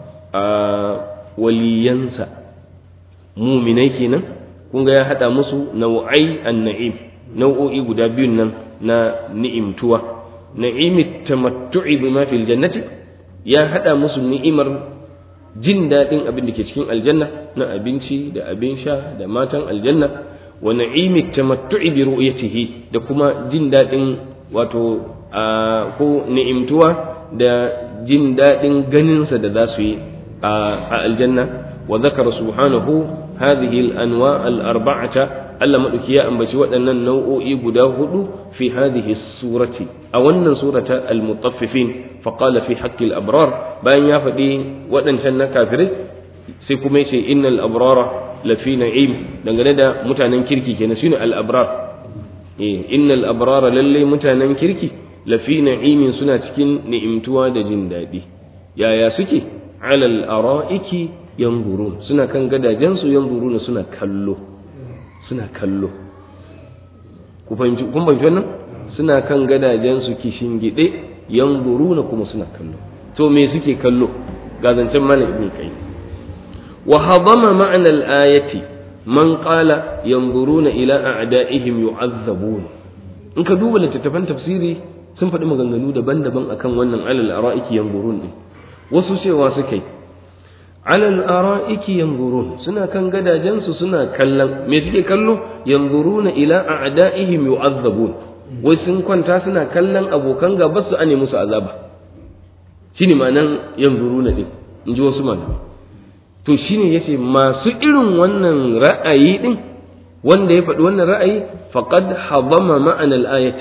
B: waliyansa muminai kenan kun ga ya haɗa musu nau'ai an-na'im nau'o'i guda biyun nan na ni'imtuwa na'imit tamattu'i bima fil jannati ya hada musu ni'imar jin daɗin abin da ke cikin aljanna na abinci da abin sha da matan aljanna wa na'imit tamattu'i bi ru'yatihi da kuma jin daɗin wato ko ni'imtuwa da jin daɗin ganinsa da za su yi a aljanna wa zakara subhanahu hadhihi al-anwa al-arba'ata Allah maɗauki ya ambaci waɗannan nau'o'i guda hudu fi hadhihi surati a wannan surata al-mutaffifin fa qala fi haqqil abrar bayan ya faɗi waɗancan na kafirai sai kuma yace innal abrara lafi na'im dangane da mutanen kirki kenan shine al-abrar eh innal abrara lalle mutanen kirki lafi na'imin suna cikin ni'imtuwa da jin daɗi yaya suke alal ara'iki yanzurun suna kan gadajensu yanzuruna suna kallo suna kallo kun fahimci wannan suna kan gadajensu kishin gide yanzuruna kuma suna kallo to me suke kallo ga zancen malam ibn kai wa hadama ma'ana al-ayati man qala yanzuruna ila a'da'ihim yu'azzabun in ka duba littattafan tafsiri sun faɗi maganganu daban-daban akan wannan alal ara'iki yanzurun din wasu cewa suka yi alal ara'iki yanzurun suna kan gadajensu suna kallon me suke kallo yanzuruna ila a'da'ihim yu'azzabun wai sun kwanta suna kallon abokan gaba su ane musu azaba shine ma'anan yanzuruna din in ji wasu malamai to shine yace masu irin wannan ra'ayi din wanda ya faɗi wannan ra'ayi faqad hadama ma'anal ayati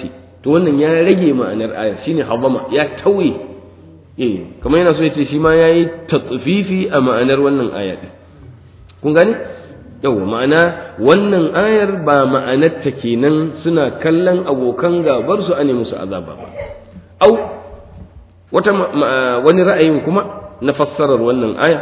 B: to wannan ya rage ma'anar ayar shine habama ya tauye eh kamar yana so ya ce shi ma yayi tatfifi a ma'anar wannan aya din kun gane yau ma'ana wannan ayar ba ma'anarta kenan suna kallon abokan gabar su ane musu azaba ba au wata wani ra'ayin kuma na fassarar wannan aya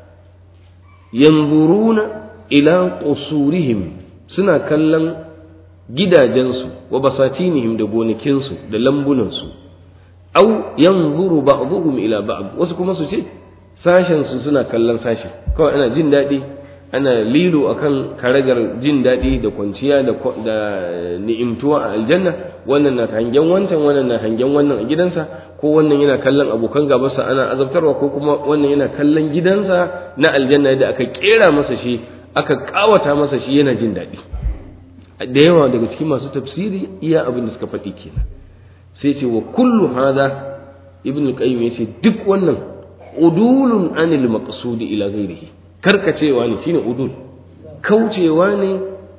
B: yanzuruna ila qusurihim suna kallon gidajensu wa basatinihim da gonakinsu da lambunansu au yanzuru ba'dhum ila ba'd wasu kuma su ce sashen su suna kallon sashi kawai ana jin daɗi ana lilo akan karagar jin daɗi da kwanciya da da ni'imtuwa a aljanna wannan na hangen wancan wannan na hangen wannan a gidansa ko wannan yana kallon abokan gabansa ana azabtarwa ko kuma wannan yana kallon gidansa na aljanna da aka kera masa shi aka kawata masa shi yana jin daɗi da yawa daga cikin masu tafsiri iya abin da suka faɗi kenan sai ce wa kullu hada ibn al-qayyim yace duk wannan udulun anil maqsudi ila ghairihi karkacewa ne shine udul kaucewa ne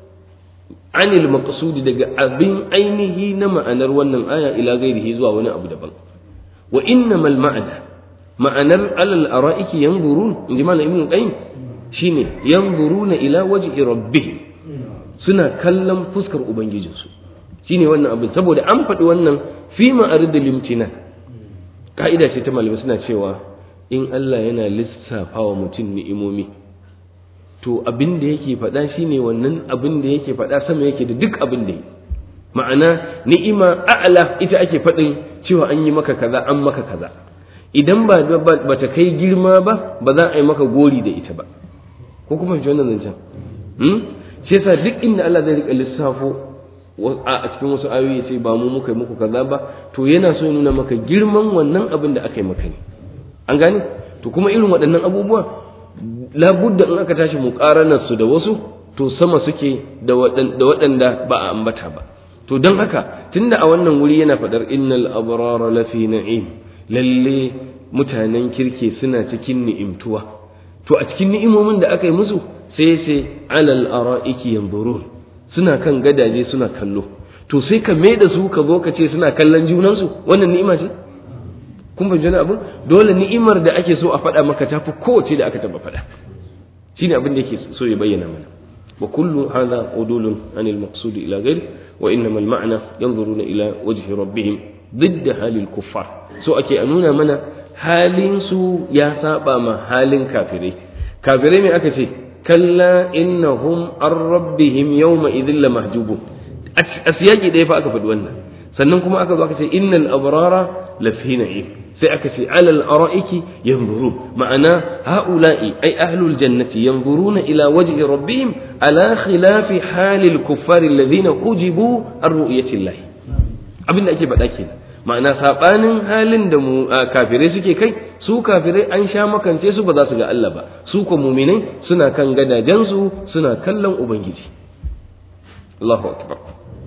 B: anil maqsudi daga abin ainihi na ma'anar wannan aya ila ghairihi zuwa wani abu daban wa innamal ma'ana ma'anar alal ara'iki yanzurun inji malam ibn al-qayyim shine yanzuruna ila wajhi rabbihim suna kallon fuskar ubangijinsu shine wannan abin saboda an faɗi wannan fi ma'aridul limtina ka'ida ce ta malamai suna cewa in Allah yana lissafa wa mutum ni'imomi to abin da yake faɗa shine wannan abin da yake faɗa sama yake da duk abin da ma'ana ni'ima a'la ita ake faɗin cewa an yi maka kaza an maka kaza idan ba ba ta kai girma ba ba za a yi maka gori da ita ba ko kuma shi wannan zancen shi yasa duk inda Allah zai rika lissafo a cikin wasu ayoyi sai ba mu muka yi muku kaza ba to yana so ya nuna maka girman wannan abin da aka yi maka ne an gane to kuma irin waɗannan abubuwa labudda in aka tashi muƙaranar su da wasu to sama suke da waɗanda ba a ambata ba to don haka tunda a wannan wuri yana faɗar innal abrara lafi na'im lalle mutanen kirke suna cikin ni'imtuwa to a cikin ni'imomin da aka yi musu sai sai alal ara'iki yanzurun suna kan gadaje suna kallo to sai ka mai da su ka zo ka ce suna kallon junansu wannan ni'ima ce kun fahimci wani abin dole ni'imar da ake so a faɗa maka ta fi kowace da aka taɓa faɗa shine abin da yake so ya bayyana mana wa kullu hadha udulun anil maqsud ila ghairi wa innamal ma'na yanzuruna ila wajhi rabbihim ضد halil kuffar so ake a nuna mana halin su ya saba ma halin kafirai kafirai me aka ce kalla innahum an rabbihim yawma idhin la mahjubun a siyaki ɗaya fa aka faɗi wannan sannan kuma aka zo aka ce innal abrara lafi na'im sai aka ce alal ara'iki yanzurun ma'ana ha'ula'i ay ahlul jannati yanzuruna ila wajhi rabbihim ala khilafi halil kuffari alladhina hujibu an ru'yati Allah abinda ake faɗa kenan ma'ana sabanin halin da mu kafirai suke kai su kafirai an sha makance su ba za su ga Allah ba su ko muminai suna kan gadajensu suna kallon ubangiji Allahu akbar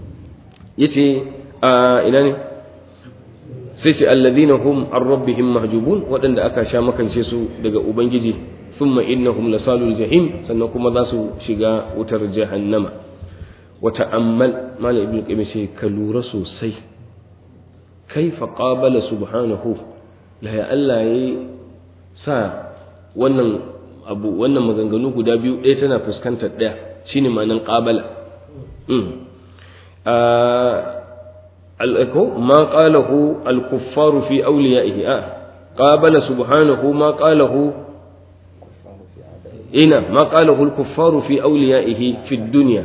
B: yace a ina ne sai ce alladhina hum an rabbihim mahjubun waɗanda aka sha makance su daga ubangiji thumma innahum lasalul jahim sannan kuma za su shiga wutar jahannama wa ta'ammal malam ibnu qayyim sai ka lura sosai kaifa qabala subhanahu la ya Allah yayi sa wannan abu wannan maganganu guda biyu ɗaya tana fuskantar ɗaya shine ma'anan qabala الأكو ما قاله الكفار في أوليائه آه قابل سبحانه ما قاله إنا ما قاله الكفار في أوليائه في الدنيا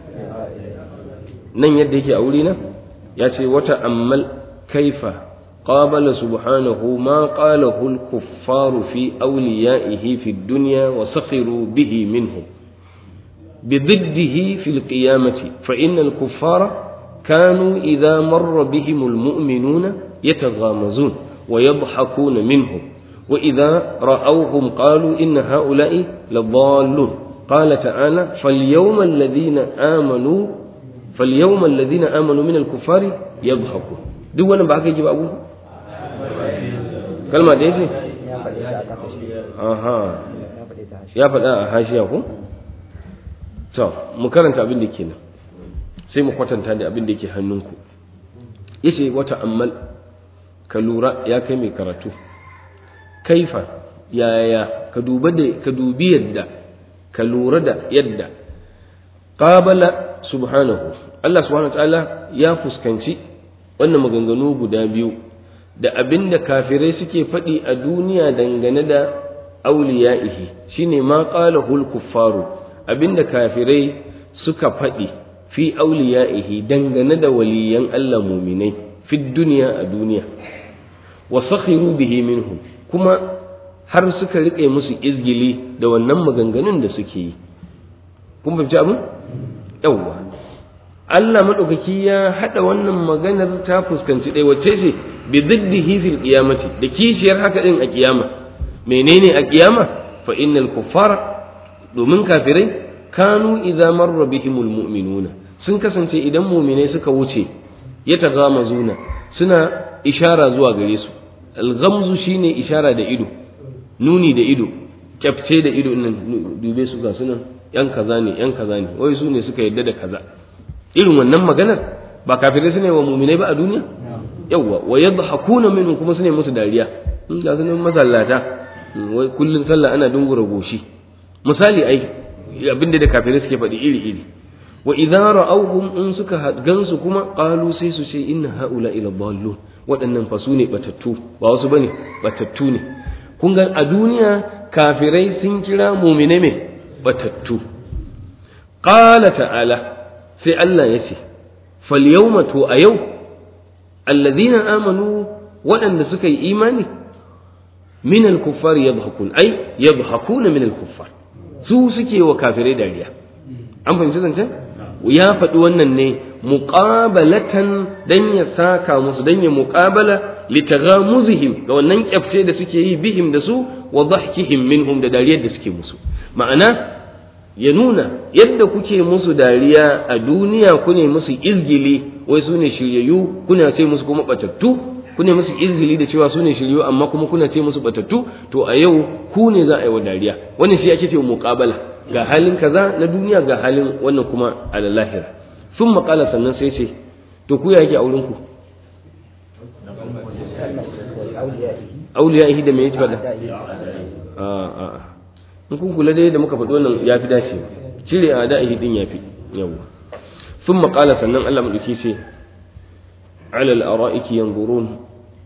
B: نن يديك أولينا ياتي وتأمل كيف قابل سبحانه ما قاله الكفار في أوليائه في الدنيا وسخروا به منه بضده في القيامة فإن الكفار كانوا إذا مر بهم المؤمنون يتغامزون ويضحكون منهم وإذا رأوهم قالوا إن هؤلاء لضالون قال تعالى فاليوم الذين آمنوا فاليوم الذين آمنوا من الكفار يضحكون duk wannan ba haka yake ba abu kalma da yake aha ya faɗa a hashiya ko to mu karanta abin da kenan sai mu kwatanta da abin da yake hannunku yace wata ammal ka lura ya kai mai karatu kaifa yaya ka duba da ka dubi yadda ka lura da yadda qabala subhanahu Allah subhanahu ta'ala ya fuskanci wannan maganganu guda biyu da abinda kafirai suke faɗi a duniya dangane da auliya'ihi shine ma qalahul kuffaru abinda kafirai suka faɗi fi auliya'ihi dangane da waliyan Allah muminai fi duniya a duniya wa sakhiru bihi minhum kuma har suka riƙe musu izgili da wannan maganganun da suke yi kun fahimci abin yawwa Allah maɗaukaki ya haɗa wannan maganar ta fuskanci ɗaya wacce ce bi ziddihi fil qiyamati da kishiyar haka din a kiyama menene a kiyama fa innal kuffara domin kafirai kanu idza marra bihimul mu'minuna sun kasance idan mu'minai suka wuce ya tagamazuna suna ishara zuwa gare su al-ghamzu shine ishara da ido nuni da ido kyafce da ido nan dube su ga sunan yan kaza ne yan kaza ne wai su ne suka yadda da kaza irin wannan maganar ba kafirai su ne wa muminai ba a duniya yawwa wa yadhakuna minhum kuma su ne musu dariya in ga sunan masallata wai kullun sallah ana dungura goshi misali ai abinda da kafirai suke faɗi iri iri wa idza ra'awhum in suka gansu kuma qalu sai su ce inna haula ila dallun waɗannan fa su ne batattu ba wasu bane batattu ne kun ga a duniya kafirai sun kira mumine me batattu qala ta'ala sai Allah ya ce fal yawma to a yau alladhina amanu waɗanda suka yi imani min al-kuffar yadhakun ai yadhakuna min al-kuffar su suke wa kafirai dariya an fahimci zancen ya faɗi wannan ne muqabalatan dan ya saka musu dan ya muqabala litaghamuzihim ga wannan kyafce da suke yi bihim da su wa dhahkihim minhum da dariyar da suke musu ma'ana ya nuna yadda kuke musu dariya a duniya ku ne musu izgili wai su ne shiryayyu kuna ce musu kuma batattu ku ne musu izgili da cewa su ne shiryu amma kuma kuna ce musu batattu to a yau ku ne za a yi wa dariya wannan shi ake ce muqabala ga halin kaza na duniya ga halin wannan kuma a lahira sun maƙala sannan sai ce to ku ya yake auren ku auliya da me yake faɗa a a in kun kula dai da muka faɗi wannan ya fi dace cire a da'ihi din ya fi yawa sun maƙala sannan Allah maɗauki ce alal ara'iki yanzurun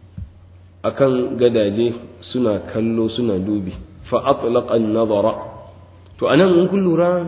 B: akan gadaje suna kallo suna dubi fa atlaqa an-nazara to anan in kun lura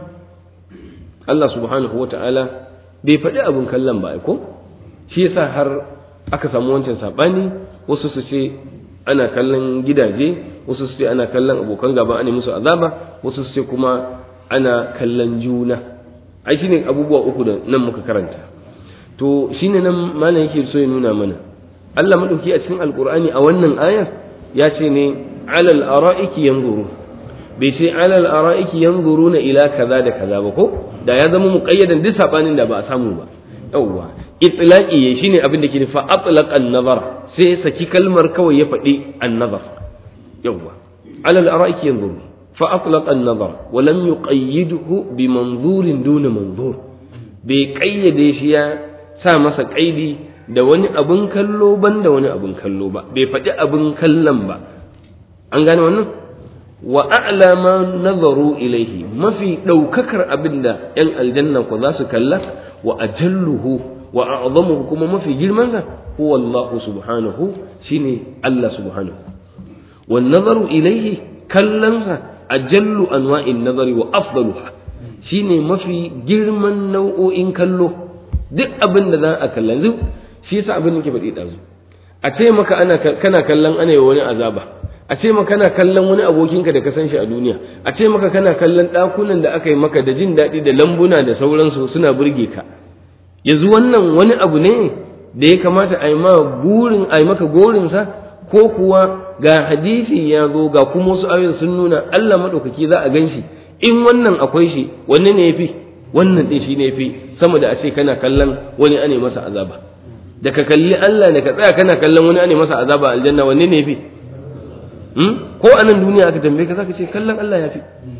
B: Allah subhanahu wata'ala bai faɗi abin kallon ba ko shi yasa har aka samu wancan sabani wasu su ce ana kallon gidaje wasu su ce ana kallon abokan gaba ana musu azaba wasu su ce kuma ana kallon juna ai shine abubuwa uku da nan muka karanta to shine nan malam yake so ya nuna mana Allah madauki a cikin alqur'ani a wannan ayar ya ce ne alal ara'iki yanzuru bai ce alal ara'iki yanzuruna ila kaza da kaza ba ko da ya zama muqayyadan duk sabanin da ba a samu ba yawwa itlaqi shine abin da ke fa atlaqa an-nazar sai saki kalmar kawai ya faɗi an-nazar yawwa alal ara'iki yanzuru fa atlaqa an-nazar wa lam yuqayyidhu bi manzurin duna manzur bai kayyade shi ya sa masa kaidi da wani abun kallo ban da wani abun kallo ba bai faɗi abun kallon ba an gane wannan wa a'la ma nazaru ilaihi mafi ɗaukakar abin da ‘yan aljanna ku za su kalla wa ajalluhu wa a'zamuhu kuma mafi girmansa huwa Allah subhanahu shine Allah subhanahu wa nazaru ilaihi kallansa ajallu anwa'in nazari wa afdaluha shine mafi girman nau'o'in kallo duk abin da za a kalla yanzu shi yasa abin da ke faɗi ɗazu a ce maka ana kana kallon ana yi wani azaba a ce maka kana kallon wani abokinka da ka san shi a duniya a ce maka kana kallon ɗakunan da aka yi maka da jin daɗi da lambuna da sauransu suna burge ka yanzu wannan wani abu ne da ya kamata a yi ma burin a yi maka gorinsa ko kuwa ga hadisi ya zo ga kuma wasu ayoyin sun nuna Allah maɗaukaki za a gan shi in wannan akwai shi wanne ne ya fi wannan ɗin shi ne ya fi sama da a ce kana kallon wani ane masa azaba da ka kalli Allah da ka tsaya kana kallon wani ane masa azaba a aljanna wanne ne ya fi ko a nan duniya aka tambaye ka zaka ce kallon Allah ya fi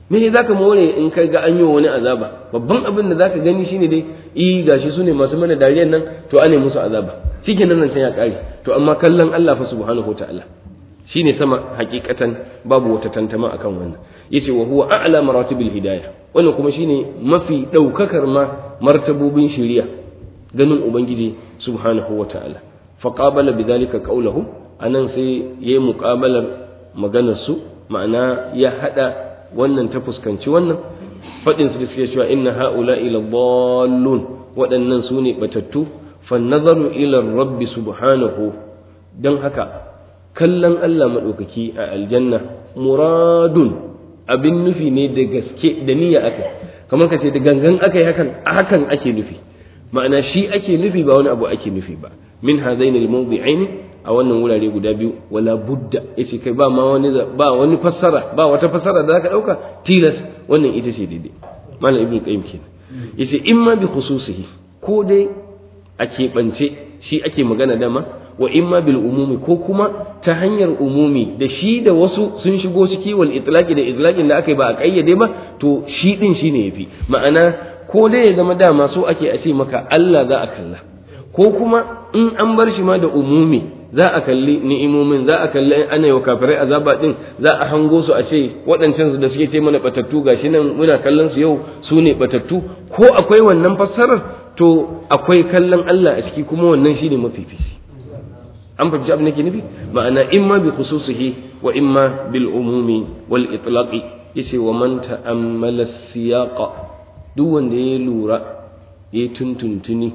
B: me ne zaka more in kai ga an yi wani azaba babban abin da zaka gani shine dai i gashi su ne masu mana dariyan nan to ane musu azaba shikenan nan sai ya kare to amma kallon Allah fa subhanahu wataala shine sama hakikatan babu wata tantama akan wannan yace wa huwa a'la maratibil hidayah wannan kuma shine mafi daukakar ma martabobin shari'a ganin ubangiji subhanahu wataala faqabala bidhalika qawluhu anan sai yayi muqabalar maganar su ma'ana ya hada wannan ta fuskanci wannan faɗin su da suke cewa inna ha'ula ila dallun waɗannan su ne batattu fa nazaru ila rabbi subhanahu don haka kallon Allah maɗaukaki a aljanna muradun abin nufi ne da gaske da niyya aka kamar ka ce da gangan aka yi hakan hakan ake nufi ma'ana shi ake nufi ba wani abu ake nufi ba min hadaini al-mawdi'aini a wannan wurare guda biyu wala budda yace kai ba ma wani ba wani fassara ba wata fassara da zaka dauka tilas wannan ita ce daidai malam ibnu qayyim kenan yace imma bi khususihi ko dai a keɓance shi ake magana dama wa imma bil umumi ko kuma ta hanyar umumi da shi da wasu sun shigo ciki wal itlaqi da itlaqin da aka yi ba a kayyade ba to shi din shine yafi ma'ana ko dai ya zama dama so ake a ce maka Allah za a kalla ko kuma in an bar shi ma da umumi za a kalli ni'imomin za a kalli ana yau kafirai azaba din za a hango su a ce waɗancan da suke ce mana batattu gashi nan muna kallon su yau su ne batattu ko akwai wannan fassarar to akwai kallon Allah a ciki kuma wannan shine mafifici an fahimci abin da ke nufi ma'ana imma bi khususihi wa imma bil umumi wal itlaqi yace wa man ta'ammala siyaqa duk wanda ya lura ya tuntuntuni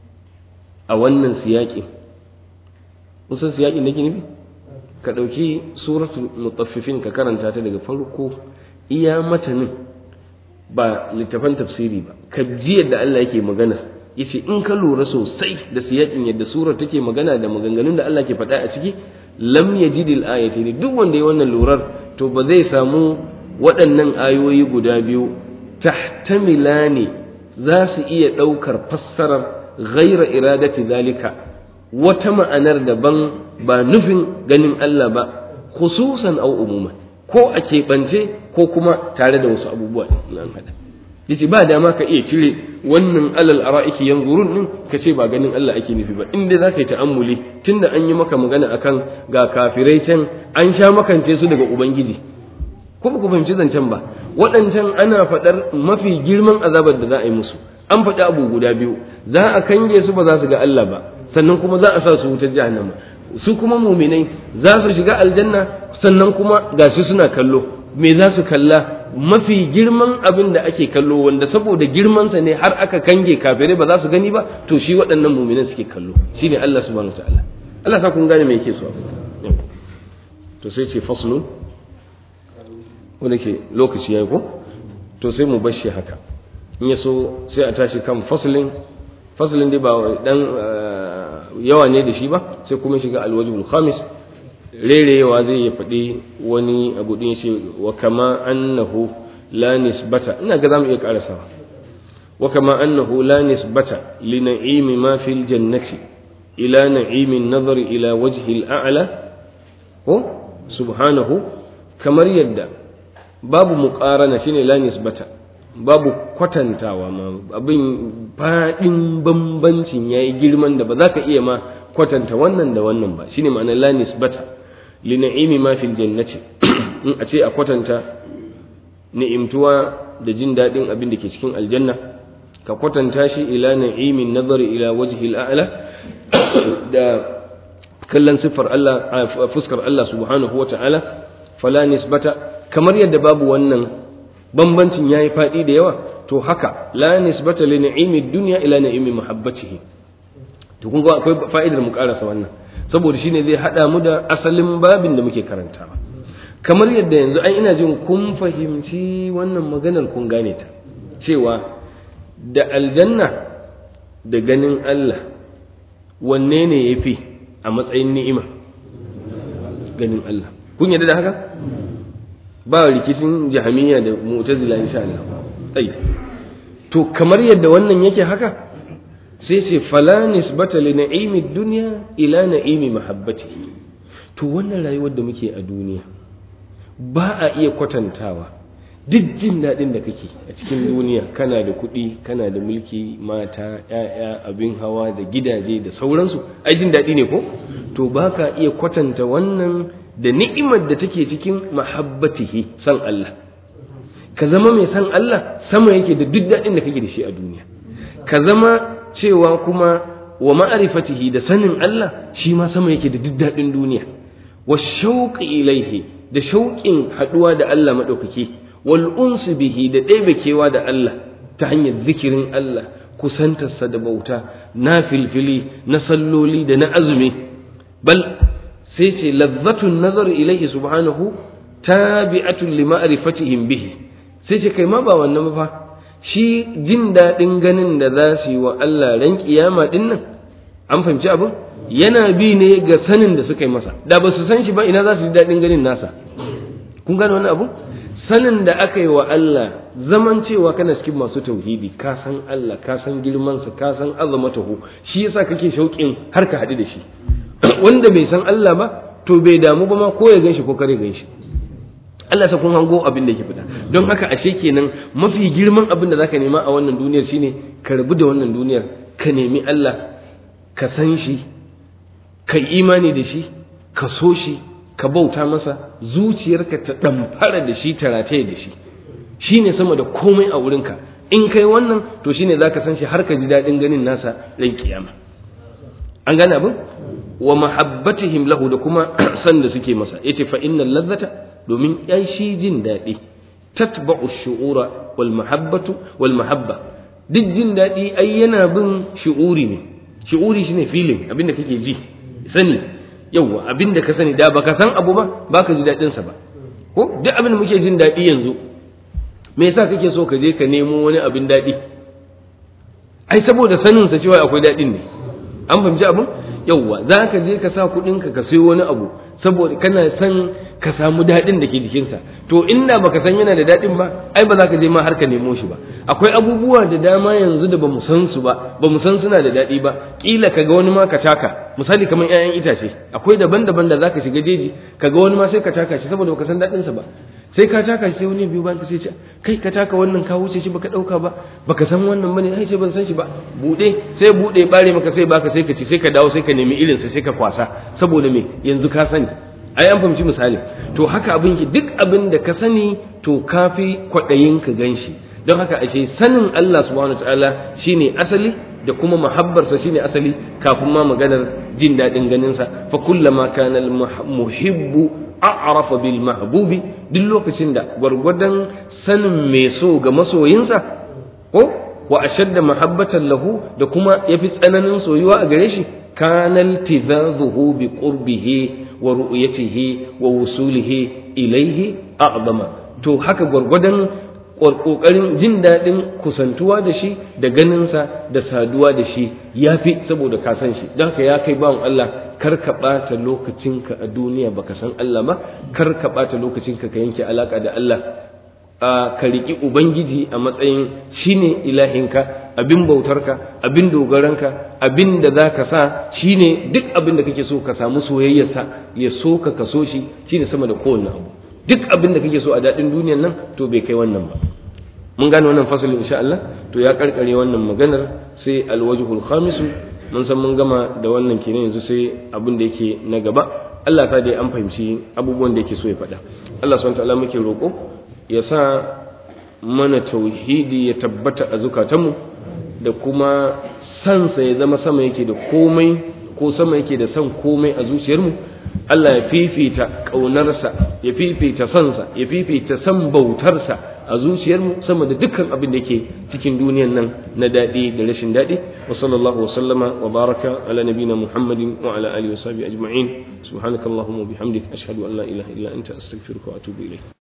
B: a wannan siyaƙin kusan siyaƙin da ke nufi ka ɗauki suratul mutaffifin ka karanta ta daga farko iya matanin ba littafan tafsiri ba ka ji yadda Allah yake magana yace in ka lura sosai da siyaƙin yadda surar take magana da maganganun da Allah ke faɗa a ciki lam yajidil ayati duk wanda ya wannan lurar to ba zai samu waɗannan ayoyi guda biyu tahtamilani za su iya ɗaukar fassarar ghaira iradati zalika wata ma'anar daban ba nufin ganin Allah ba khususan au umuma ko a keɓance ko kuma tare da wasu abubuwa nan hada yace ba dama ka iya cire wannan alal ara'iki yanzurun din ka ce ba ganin Allah ake nufi ba inda za ka yi ta'ammuli tunda an yi maka magana akan ga kafirai can an sha makance su daga ubangiji kuma ku fahimci zancen ba waɗancan ana faɗar mafi girman azabar da za a yi musu an faɗi abu guda biyu za a kange su ba za su ga Allah ba sannan kuma za a sa su wutar jahannama su kuma muminai za su shiga aljanna sannan kuma gashi suna kallo me za su kalla mafi girman abin da ake kallo wanda saboda girmansa ne har aka kange kafirai ba za su gani ba to shi waɗannan muminan suke kallo shine Allah subhanahu wataala Allah sa kun gane me yake so to sai ce faslun wanda ke lokaci yayi ko to sai mu bar shi haka in ya so sai a tashi kan faslin faslin dai ba dan yawa ne da shi ba sai kuma shiga alwajibul khamis rerewa zai ya faɗi wani abu ɗin shi wa kama annahu la nisbata ina ga zamu iya ƙarasawa wa kama annahu la nisbata li na'imi ma fil jannati ila na'imi nazar ila wajhi al-a'la ko subhanahu kamar yadda babu muqarana shine la nisbata babu kwatantawa ma abin faɗin bambancin yayi girman da ba za ka iya ma kwatanta wannan da wannan ba shine ma'anar la nisbata li na'imi ma fil jannati in a ce a kwatanta ni'imtuwa da jin daɗin abin da ke cikin aljanna ka kwatanta shi ila na'imin nazari ila wajhi al'ala da kallon siffar Allah fuskar Allah subhanahu wa ta'ala fala nisbata kamar yadda babu wannan bambancin yayi faɗi da yawa to haka la nisbata li na'imi dunya ila na'imi mahabbatihi to kun ga akwai fa'idar mu karasa wannan saboda shine zai hada mu da asalin babin da muke karantawa kamar yadda yanzu ai ina jin kun fahimci wannan maganar kun gane ta cewa da aljanna da ganin Allah wanne ne yafi a matsayin ni'ima ganin Allah kun yarda da haka ba rikicin jahamiyya da mu'tazila insha Allah ai to kamar yadda wannan yake haka sai ce fala nisbata li na'imi dunya ila na'imi mahabbatihi to wannan rayuwar da muke a duniya ba a iya kwatantawa duk jin daɗin da kake a cikin duniya kana da kuɗi kana da mulki mata ‘ya'ya abin hawa da gidaje da sauransu ai jin daɗi ne ko to ba ka iya kwatanta wannan da ni'imar da take cikin mahabbatihi san Allah ka zama mai san Allah sama yake da duk daɗin da kake da shi a duniya ka zama cewa kuma wa ma'arifatihi da sanin Allah shi ma sama yake da duk daɗin duniya wa shauqi ilaihi da shauƙin haɗuwa da Allah maɗaukaki wal unsu bihi da ɗebekewa da Allah ta hanyar zikirin Allah kusantarsa da bauta na filfili na salloli da na azumi bal sai ce lazzatun nazar ilaihi subhanahu tabi'atun li ma'rifatihim bihi sai ce kai ma ba wannan ba shi jin daɗin ganin da za su yi wa Allah ran kiyama din nan an fahimci abin yana bi ne ga sanin da suka yi masa da ba su san shi ba ina za su ji daɗin ganin nasa kun gane wani abu sanin da aka yi wa Allah zaman cewa kana cikin masu tauhidi ka san Allah ka san girmansa ka san azamatahu shi yasa kake shauƙin har ka haɗu da shi wanda bai san Allah ba to bai damu ba ma ko ya ganshi ko kare ganshi Allah ta kun hango abin da yake fita don haka ashe kenan mafi girman abin da zaka nema a wannan duniyar shine ka rabu da wannan duniyar ka nemi Allah ka san shi ka imani da shi ka so shi ka bauta masa zuciyarka ta ɗamfara da shi ta rataye da shi shi ne sama da komai a wurinka in kai wannan to shi ne za ka san shi har ka ji daɗin ganin nasa ran kiyama an gane abin wa mahabbatihim lahu da kuma san da suke masa yace fa innal ladzata domin yan shi jin daɗi tatba'u shu'ura wal mahabbatu wal mahabba duk jin daɗi ai yana bin shu'uri ne shu'uri shine feeling abinda kake ji sani yauwa abin da ka sani da baka san abu ba baka ji daɗin sa ba ko duk abin da muke jin daɗi yanzu me yasa kake so ka je ka nemo wani abin daɗi ai saboda sanin sa cewa akwai daɗin ne an fahimci abin yauwa za ka je ka sa kuɗin ka ka sayo wani abu saboda kana san ka samu daɗin da ke jikinsa to inda baka san yana da daɗin ba ai ba za ka je ma har ka nemo shi ba akwai abubuwa da dama yanzu da bamu san su ba bamu san suna da daɗi ba kila kaga wani ma ka taka misali kamar ƴaƴan itace akwai daban-daban da zaka shiga jeji kaga wani ma sai ka taka shi saboda baka san daɗin sa ba sai ka taka shi sai wani biyu bayan ka sai ce kai ka taka wannan ka wuce shi baka ɗauka ba baka san wannan bane ai sai ban san shi ba bude sai bude bare maka sai baka sai ka ci sai ka dawo sai ka nemi irin sa sai ka kwasa saboda me yanzu ka sani ai an fahimci misali to haka abin ki duk abin da ka sani to kafi kwaɗayin ka ganshi don haka ashe sanin Allah subhanahu wataala shine asali da kuma mahabbarsa shine asali kafin ma maganar jin daɗin ganinsa fa kullama kana al muhibbu a'rafa bil mahbubi duk lokacin da gwargwadon sanin mai so ga masoyinsa ko wa ashadda mahabbatan lahu da kuma yafi tsananin soyuwa a gare shi kana iltizadhuhu bi qurbihi wa ru'yatihi wa wusulihi ilayhi a'zama to haka gwargwadon ƙoƙarin jin daɗin kusantuwa da shi da ganinsa da saduwa da shi ya fi saboda ka san shi don haka ya kai bawan Allah kar ka ɓata lokacinka a duniya baka san Allah ba kar ka ɓata lokacinka ka yanke alaƙa da Allah ka riƙi Ubangiji a matsayin shine ilahinka abin bautarka abin dogaranka abin da za ka sa shine duk abin da kake so ka samu soyayyarsa ya so ka ka so shi shine sama da kowanne abu duk abin da kake so a daɗin duniyan nan to bai kai wannan ba mun gane wannan fasalin insha Allah to ya karkare wannan maganar sai alwajhul khamis mun san mun gama da wannan kenan yanzu sai abin da yake na gaba Allah ta dai an fahimci abubuwan da yake so ya faɗa Allah subhanahu ta'ala muke roƙo ya sa mana tauhidi ya tabbata a zukatanmu da kuma sansa ya zama sama yake da komai ko sama yake da san komai a zuciyarmu Allah ya fifita ƙaunarsa ya fifita sansa ya fifita san bautarsa a zuciyarmu sama da dukkan abin da yake cikin duniyan nan na daɗi da rashin daɗi wa sallallahu wa sallama wa baraka ala nabina muhammadin wa ala alihi wa sahbihi ajma'in subhanakallahumma wa bihamdika ashhadu an la ilaha illa anta astaghfiruka wa atubu ilayk